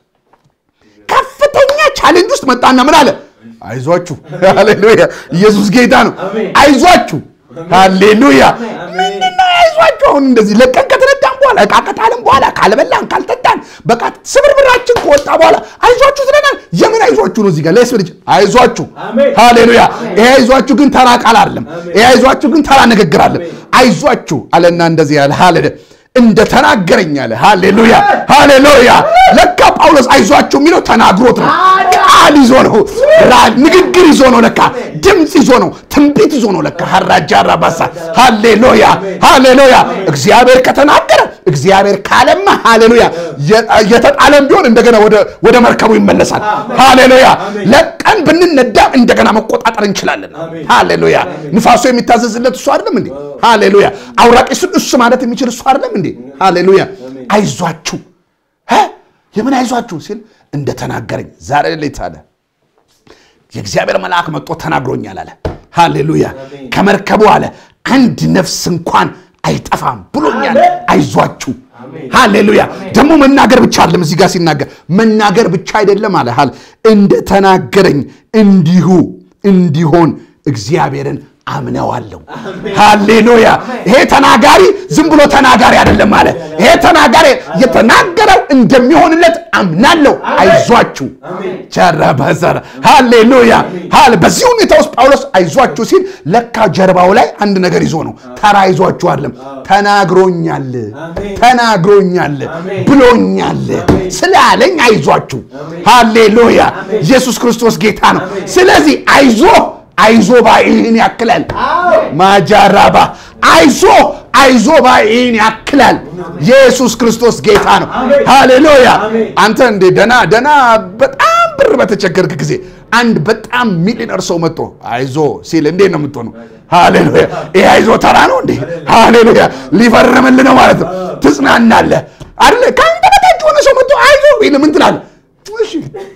ከፍተኛ ቻሌንጅ ውስጥ መጣና ምን አለ አይዟችሁ ሃሌሉያ ኢየሱስ ጌታ ነው አሜን። አይዟችሁ ሃሌሉያ አሜን። ምንድነው አይዟችሁ አሁን እንደዚህ ለቀን ከተነዳን በኋላ እቃ ከጣልን በኋላ ካልበላን ካልጠጣን በቃ ስብርብራችን ከወጣ በኋላ አይዟችሁ ትለናል የምን አይዟችሁ ነው እዚህ ጋር ለስ ልጅ አይዟችሁ አሜን። ሃሌሉያ ይሄ አይዟችሁ ግን ተራ ቃል አይደለም አሜን። ይሄ አይዟችሁ ግን ተራ ንግግር አለ አሜን። አይዟችሁ አለና እንደዚህ ያለ ሃሌ እንደ ተናገረኝ አለ ሃሌሉያ ሃሌሉያ ለካ ጳውሎስ አይዟችሁ የሚለው ተናግሮት ነው ቃል ይዞ ነው ራ- ንግግር ይዞ ነው ለካ ድምፅ ይዞ ነው ትንቢት ይዞ ነው ለካ ሀራጃ ራባሳ ሃሌሉያ ሃሌሉያ እግዚአብሔር ከተናገረ እግዚአብሔር ካለማ ሃሌሉያ የ- የተጣለም ቢሆን እንደገና ወደ- ወደ መርከቡ ይመለሳል ሃሌሉያ ለቀን ብንነዳ እንደገና መቆጣጠር እንችላለን አሜን። ሃሌሉያ ንፋሱ የሚታዘዝለት እሱ አይደለም እንዴ ሃሌሉያ አውራቂሱን እሱ ማለት የሚችል እሱ አይደለም እንዴ ሃሌሉያ አይዟችሁ እ? የምን አይዟችሁ ሲል እንደተናገረኝ ዛሬ ሌሊት አለ የእግዚአብሔር መልአክ መጥቶ ተናግሮኛል አለ ሃሌሉያ ከመርከቡ አለ አንድ ነፍስ እንኳን አይጠፋም ብሎኛል አሜን። አይዟችሁ አሜን። ሃሌሉያ ደግሞ መናገር ብቻ አይደለም እዚህ ጋር ሲናገር መናገር ብቻ አይደለም አለ ሃሌ እንደተናገረኝ እንዲሁ እንዲሆን እግዚአብሔርን አምነዋለሁ። ሃሌሉያ! ይሄ ተናጋሪ ዝም ብሎ ተናጋሪ አይደለም አለ። ይሄ ተናጋሪ የተናገረው እንደሚሆንለት አምናለሁ። አይዟችሁ ቸረበዘረ ሃሌሉያ! ሃሌ በዚህ ሁኔታ ውስጥ ጳውሎስ አይዟችሁ ሲል ለካ ጀርባው ላይ አንድ ነገር ይዞ ነው። ተራ ይዟችሁ አይደለም። ተናግሮኛል፣ ተናግሮኛል፣ ብሎኛል ስላለኝ አይዟችሁ። ሃሌሉያ! ኢየሱስ ክርስቶስ ጌታ ነው። ስለዚህ አይዞ አይዞ ባይህን ያክላል። ማጃራባ አይዞ አይዞ ባይህን ያክላል። ኢየሱስ ክርስቶስ ጌታ ነው። ሃሌሉያ! አንተ እንዴ ደና ደና በጣም ብር በተቸገርክ ጊዜ አንድ በጣም ሚሊነር ሰው መጥቶ አይዞ ሲል እንዴት ነው የምትሆነው? ሃሌሉያ! ይሄ አይዞ ተራ ነው እንዴ? ሃሌሉያ! ሊፈርምልህ ነው ማለት ነው። ትጽናናለህ አይደለ? ከአንተ በታች የሆነ ሰው መጥቶ አይዞ ይል ምን ትላለህ? እሺ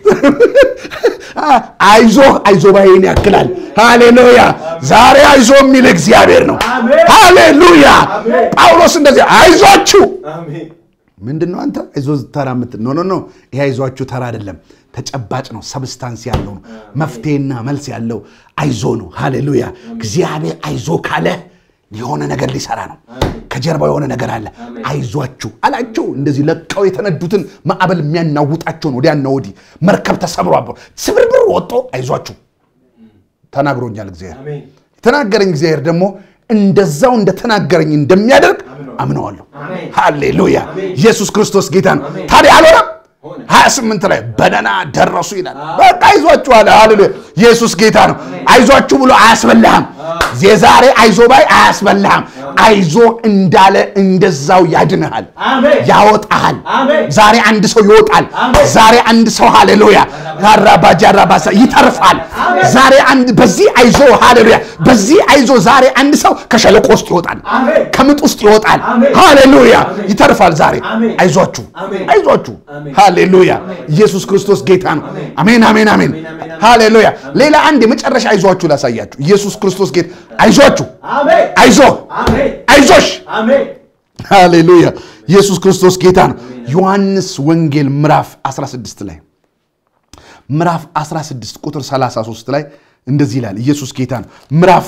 አይዞ አይዞ ባይን ያክላል። ሃሌሉያ ዛሬ አይዞ የሚል እግዚአብሔር ነው። ሃሌሉያ ጳውሎስ እንደዚህ አይዟችሁ ምንድን ነው አንተ አይዞ ተራ ምት ኖ ኖ ኖ ይሄ አይዟችሁ ተራ አይደለም፣ ተጨባጭ ነው፣ ሰብስታንስ ያለው ነው፣ መፍትሄና መልስ ያለው አይዞ ነው። ሃሌሉያ እግዚአብሔር አይዞ ካለ የሆነ ነገር ሊሰራ ነው። ከጀርባው የሆነ ነገር አለ። አይዟችሁ አላቸው። እንደዚህ ለቀው የተነዱትን ማዕበል የሚያናውጣቸውን ወዲያና ወዲህ መርከብ ተሰብሮ ስብርብር ወጦ አይዟችሁ ተናግሮኛል እግዚአብሔር። የተናገረኝ እግዚአብሔር ደግሞ እንደዛው እንደተናገረኝ እንደሚያደርግ አምነዋለሁ። ሃሌሉያ ኢየሱስ ክርስቶስ ጌታ ነው። ታዲያ አልሆነም። 28 ላይ በደህና ደረሱ ይላል። በቃ አይዟችሁ አለ። ሃሌሉያ ኢየሱስ ጌታ ነው። አይዟችሁ ብሎ አያስበላህም። የዛሬ አይዞ ባይ አያስበላህም። አይዞ እንዳለ እንደዛው ያድንሃል፣ ያወጣሃል። ዛሬ አንድ ሰው ይወጣል። ዛሬ አንድ ሰው ሃሌሉያ ራባጃራባሳ ይተርፋል። ዛሬ አንድ በዚህ አይዞ ሃሌሉያ በዚህ አይዞ ዛሬ አንድ ሰው ከሸለቆ ውስጥ ይወጣል፣ ከምጥ ውስጥ ይወጣል። ሃሌሉያ ይተርፋል። ዛሬ አይዟችሁ አይዟችሁ ሃሌሉያ ኢየሱስ ክርስቶስ ጌታ ነው። አሜን አሜን አሜን ሃሌሉያ። ሌላ አንድ የመጨረሻ አይዟችሁ ላሳያችሁ። ኢየሱስ ክርስቶስ ጌታ አይዟችሁ፣ አይዞ፣ አይዞሽ። ሃሌሉያ ኢየሱስ ክርስቶስ ጌታ ነው። ዮሐንስ ወንጌል ምዕራፍ 16 ላይ ምዕራፍ 16 ቁጥር 33 ላይ እንደዚህ ይላል። ኢየሱስ ጌታ ነው። ምዕራፍ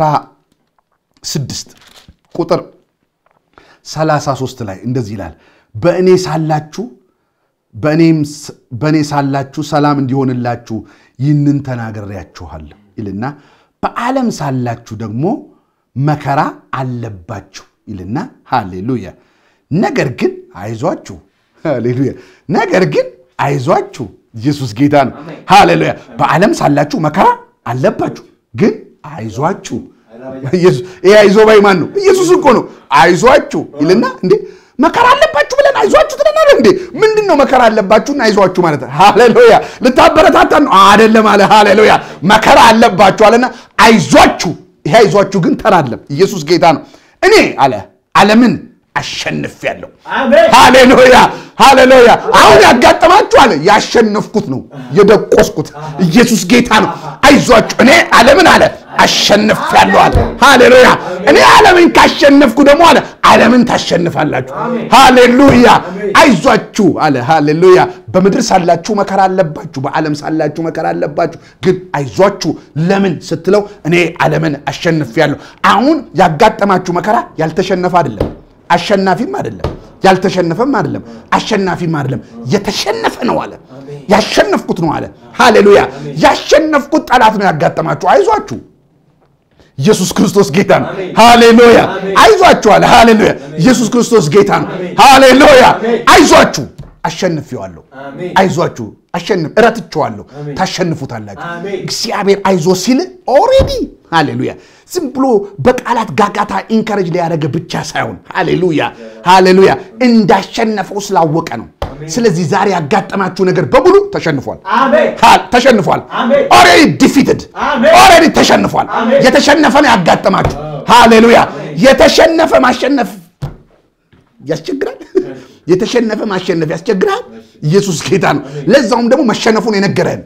16 ቁጥር 33 ላይ እንደዚህ ይላል በእኔ ሳላችሁ በእኔ ሳላችሁ ሰላም እንዲሆንላችሁ ይህንን ተናግሬያችኋለሁ ይልና በዓለም ሳላችሁ ደግሞ መከራ አለባችሁ ይልና ሃሌሉያ ነገር ግን አይዟችሁ ሃሌሉያ ነገር ግን አይዟችሁ ኢየሱስ ጌታ ነው ሃሌሉያ በዓለም ሳላችሁ መከራ አለባችሁ ግን አይዟችሁ ይሄ አይዞ ባይ ማን ነው ኢየሱስ እኮ ነው አይዟችሁ ይልና እንዴ መከራ አለባችሁ ብለን አይዟችሁ ትለናል እንዴ? ምንድን ነው መከራ አለባችሁና አይዟችሁ ማለት? ሃሌሉያ ልታበረታታን ነው አይደለም አለ። ሃሌሉያ መከራ አለባችሁ አለና አይዟችሁ። ይሄ አይዟችሁ ግን ተራ አይደለም። ኢየሱስ ጌታ ነው። እኔ አለ ዓለምን አሸንፌያለሁ። ሃሌሉያ ሃሌሉያ። አሁን ያጋጠማችሁ አለ ያሸነፍኩት ነው የደቆስኩት። ኢየሱስ ጌታ ነው። አይዟችሁ እኔ ዓለምን አለ አሸንፌያለሁ አለ። ሃሌሉያ እኔ ዓለምን ካሸነፍኩ ደግሞ አለ ዓለምን ታሸንፋላችሁ። ሃሌሉያ አይዟችሁ አለ። ሃሌሉያ በምድር ሳላችሁ መከራ አለባችሁ፣ በዓለም ሳላችሁ መከራ አለባችሁ፣ ግን አይዟችሁ። ለምን ስትለው እኔ ዓለምን አሸንፌያለሁ። አሁን ያጋጠማችሁ መከራ ያልተሸነፈ አይደለም፣ አሸናፊም አይደለም፣ ያልተሸነፈም አይደለም፣ አሸናፊም አይደለም፣ የተሸነፈ ነው አለ። ያሸነፍኩት ነው አለ። ሃሌሉያ ያሸነፍኩት ጠላት ነው ያጋጠማችሁ። አይዟችሁ ኢየሱስ ክርስቶስ ጌታ ነው። ሃሌሉያ አይዟችሁ አለ። ሃሌሉያ ኢየሱስ ክርስቶስ ጌታ ነው። ሃሌሉያ አይዟችሁ አሸንፌዋለሁ። አይዟችሁ አሸንፍ እረትቼዋለሁ። ታሸንፉታላችሁ። እግዚአብሔር አይዞ ሲል ኦሬዲ ሃሌሉያ ዝም ብሎ በቃላት ጋጋታ ኢንከረጅ ሊያደረገ ብቻ ሳይሆን ሃሌሉያ ሃሌሉያ እንዳሸነፈው ስላወቀ ነው። ስለዚህ ዛሬ ያጋጠማችሁ ነገር በሙሉ ተሸንፏል፣ ተሸንፏል። ኦሬዲ ዲፊትድ ኦሬዲ ተሸንፏል። የተሸነፈ ነው ያጋጠማችሁ። ሃሌሉያ የተሸነፈ ማሸነፍ ያስቸግራል። የተሸነፈ ማሸነፍ ያስቸግራል። ኢየሱስ ጌታ ነው። ለዛውም ደግሞ መሸነፉን የነገረን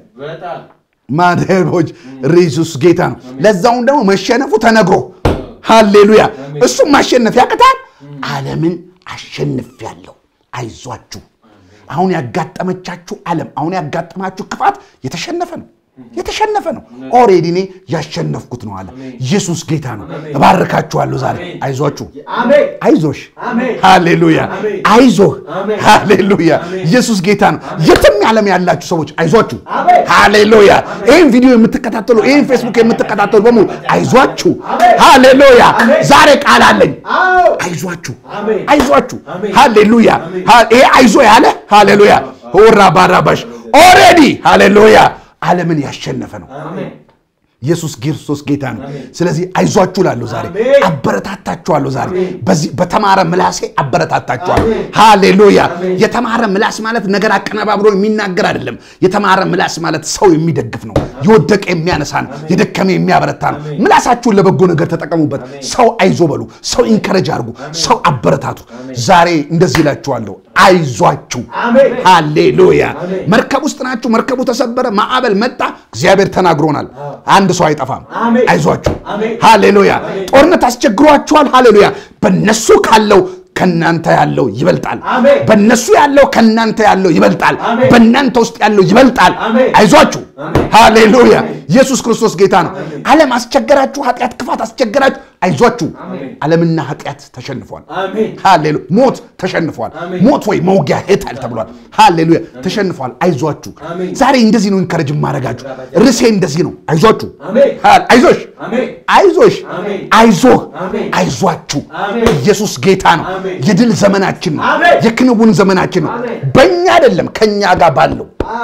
ማደቦች ኢየሱስ ጌታ ነው። ለዛውም ደግሞ መሸነፉ ተነግሮ ሃሌሉያ እሱም ማሸነፍ ያቅታል። ዓለምን አሸንፌያለሁ፣ አይዟችሁ። አሁን ያጋጠመቻችሁ ዓለም አሁን ያጋጠማችሁ ክፋት የተሸነፈ ነው። የተሸነፈ ነው። ኦሬዲ እኔ ያሸነፍኩት ነው አለ። ኢየሱስ ጌታ ነው። እባርካችኋለሁ ዛሬ። አይዟችሁ፣ አይዞሽ፣ ሃሌሉያ፣ አይዞህ፣ ሃሌሉያ። ኢየሱስ ጌታ ነው። የትም ዓለም ያላችሁ ሰዎች አይዟችሁ፣ ሃሌሉያ። ይህን ቪዲዮ የምትከታተሉ ይህን ፌስቡክ የምትከታተሉ በሙሉ አይዟችሁ፣ ሃሌሉያ። ዛሬ ቃል አለኝ። አይዟችሁ፣ አይዟችሁ፣ ሃሌሉያ። ይሄ አይዞ ያለ ሃሌሉያ፣ ሆራ ባራባሽ ኦሬዲ ሃሌሉያ ዓለምን ያሸነፈ ነው። ኢየሱስ ክርስቶስ ጌታ ነው። ስለዚህ አይዟችሁ ላለሁ ዛሬ አበረታታችኋለሁ። ዛሬ በዚህ በተማረ ምላሴ አበረታታችኋለሁ። ሃሌሉያ። የተማረ ምላስ ማለት ነገር አቀነባብሮ የሚናገር አይደለም። የተማረ ምላስ ማለት ሰው የሚደግፍ ነው። የወደቀ የሚያነሳ ነው። የደከመ የሚያበረታ ነው። ምላሳችሁን ለበጎ ነገር ተጠቀሙበት። ሰው አይዞ በሉ። ሰው ኢንከረጅ አድርጉ። ሰው አበረታቱ። ዛሬ እንደዚህ እላችኋለሁ፣ አይዟችሁ። ሃሌሉያ። መርከብ ውስጥ ናችሁ። መርከቡ ተሰበረ፣ ማዕበል መጣ። እግዚአብሔር ተናግሮናል። አንድ ሰው አይጠፋም። አይዟችሁ። ሃሌሉያ። ጦርነት አስቸግሯችኋል። ሃሌሉያ። በነሱ ካለው ከናንተ ያለው ይበልጣል። በነሱ ያለው ከናንተ ያለው ይበልጣል። በእናንተ ውስጥ ያለው ይበልጣል። አይዟችሁ። ሃሌሉያ። ኢየሱስ ክርስቶስ ጌታ ነው። ዓለም አስቸገራችሁ፣ ኃጢአት፣ ክፋት አስቸገራችሁ፣ አይዟችሁ። ዓለምና ኃጢአት ተሸንፏል። ሃሌሉያ። ሞት ተሸንፏል። ሞት ወይ መውጊያ ሄታል ተብሏል። ሃሌሉያ ተሸንፏል። አይዟችሁ። ዛሬ እንደዚህ ነው ኢንከረጅ ማድረጋችሁ። ርዕሴ እንደዚህ ነው። አይዟችሁ፣ አይዞሽ፣ አይዞሽ፣ አይዞህ፣ አይዟችሁ። ኢየሱስ ጌታ ነው። የድል ዘመናችን ነው። የክንውን ዘመናችን ነው። በእኛ አይደለም ከእኛ ጋር ባለው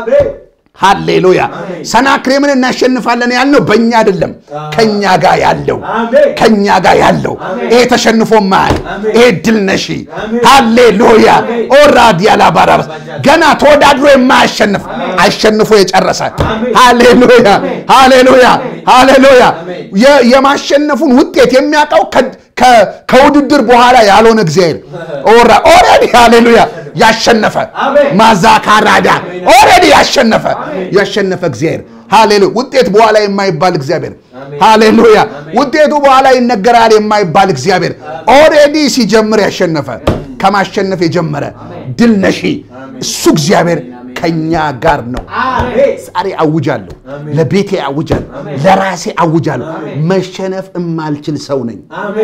ሃሌሉያ ሰናክሬምን እናሸንፋለን ያልነው በእኛ አይደለም፣ ከኛ ጋር ያለው ከኛ ጋር ያለው ይሄ ተሸንፎ ማያል ይሄ ድል ነሺ ሃሌሉያ ኦራዲያላ ባራበስ ገና ተወዳድሮ የማያሸንፍ አሸንፎ የጨረሰ ሃሌሉያ ሃሌሉያ ሃሌሉያ የማሸነፉን ውጤት የሚያውቀው ከውድድር በኋላ ያልሆነ እግዚአብሔር ኦልሬዲ ሃሌሉያ ያሸነፈ ማዛካራዳ ኦልሬዲ ያሸነፈ ያሸነፈ እግዚአብሔር ሃሌሉያ ውጤት በኋላ የማይባል እግዚአብሔር ሃሌሉያ ውጤቱ በኋላ ይነገራል የማይባል እግዚአብሔር ኦልሬዲ ሲጀምር ያሸነፈ ከማሸነፍ የጀመረ ድል ነሺ እሱ እግዚአብሔር ከኛ ጋር ነው። ዛሬ አውጃለሁ፣ ለቤቴ አውጃለሁ፣ ለራሴ አውጃለሁ። መሸነፍ የማልችል ሰው ነኝ።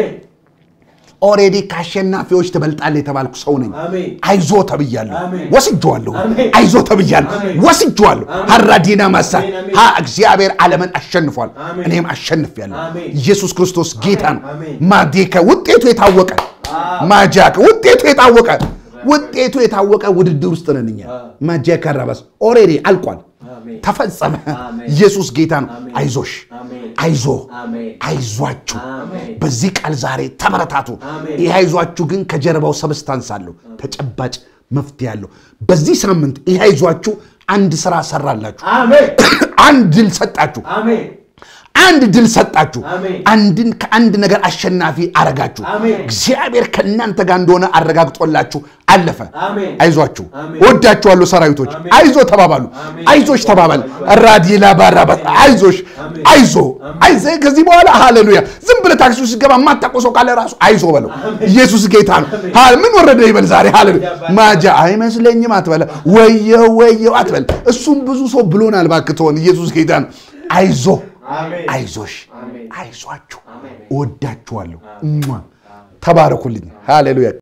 ኦሬዲ ከአሸናፊዎች ትበልጣለህ የተባልኩ ሰው ነኝ። አይዞ ተብያለሁ፣ ወስጄዋለሁ። አይዞ ተብያለሁ፣ ወስጄዋለሁ። ሀራዲና ማሳ ሀ እግዚአብሔር ዓለምን አሸንፏል፣ እኔም አሸንፌያለሁ። ኢየሱስ ክርስቶስ ጌታ ነው። ማዴከ ውጤቱ የታወቀ ማጃከ ውጤቱ የታወቀ ውጤቱ የታወቀ ውድድር ውስጥ ነን እኛ። ማጃከ ረበስ ኦሬዲ አልቋል፣ ተፈጸመ። ኢየሱስ ጌታ ነው። አይዞሽ፣ አይዞ፣ አይዟችሁ። በዚህ ቃል ዛሬ ተበረታቱ። ይህ አይዟችሁ ግን ከጀርባው ሰብስታንስ አለው፣ ተጨባጭ መፍትሄ አለው። በዚህ ሳምንት ይህ አይዟችሁ አንድ ስራ ሰራላችሁ፣ አንድ ድል ሰጣችሁ አንድ ድል ሰጣችሁ። አንድን ከአንድ ነገር አሸናፊ አረጋችሁ። እግዚአብሔር ከእናንተ ጋር እንደሆነ አረጋግጦላችሁ አለፈ። አይዟችሁ፣ ወዳችኋለሁ ሰራዊቶች። አይዞ ተባባሉ፣ አይዞች ተባባል። ራዲላ ባራባ አይዞሽ፣ አይዞ አይዞ። ከዚህ በኋላ ሃሌሉያ። ዝም ብለህ ታክሲ ውስጥ ገባ የማታውቀው ሰው ካለ ራሱ አይዞ በለው። ኢየሱስ ጌታ ነው። ምን ወረደ ይበል ዛሬ። ሃሌሉያ። ማጃ አይመስለኝም አትበለ። ወየው ወየው አትበል። እሱም ብዙ ሰው ብሎናል። እባክህ ተሆን። ኢየሱስ ጌታ ነው። አይዞ አይዞሽ፣ አይዟችሁ፣ እወዳችኋለሁ። ተባረኩልኝ። ሃሌሉያ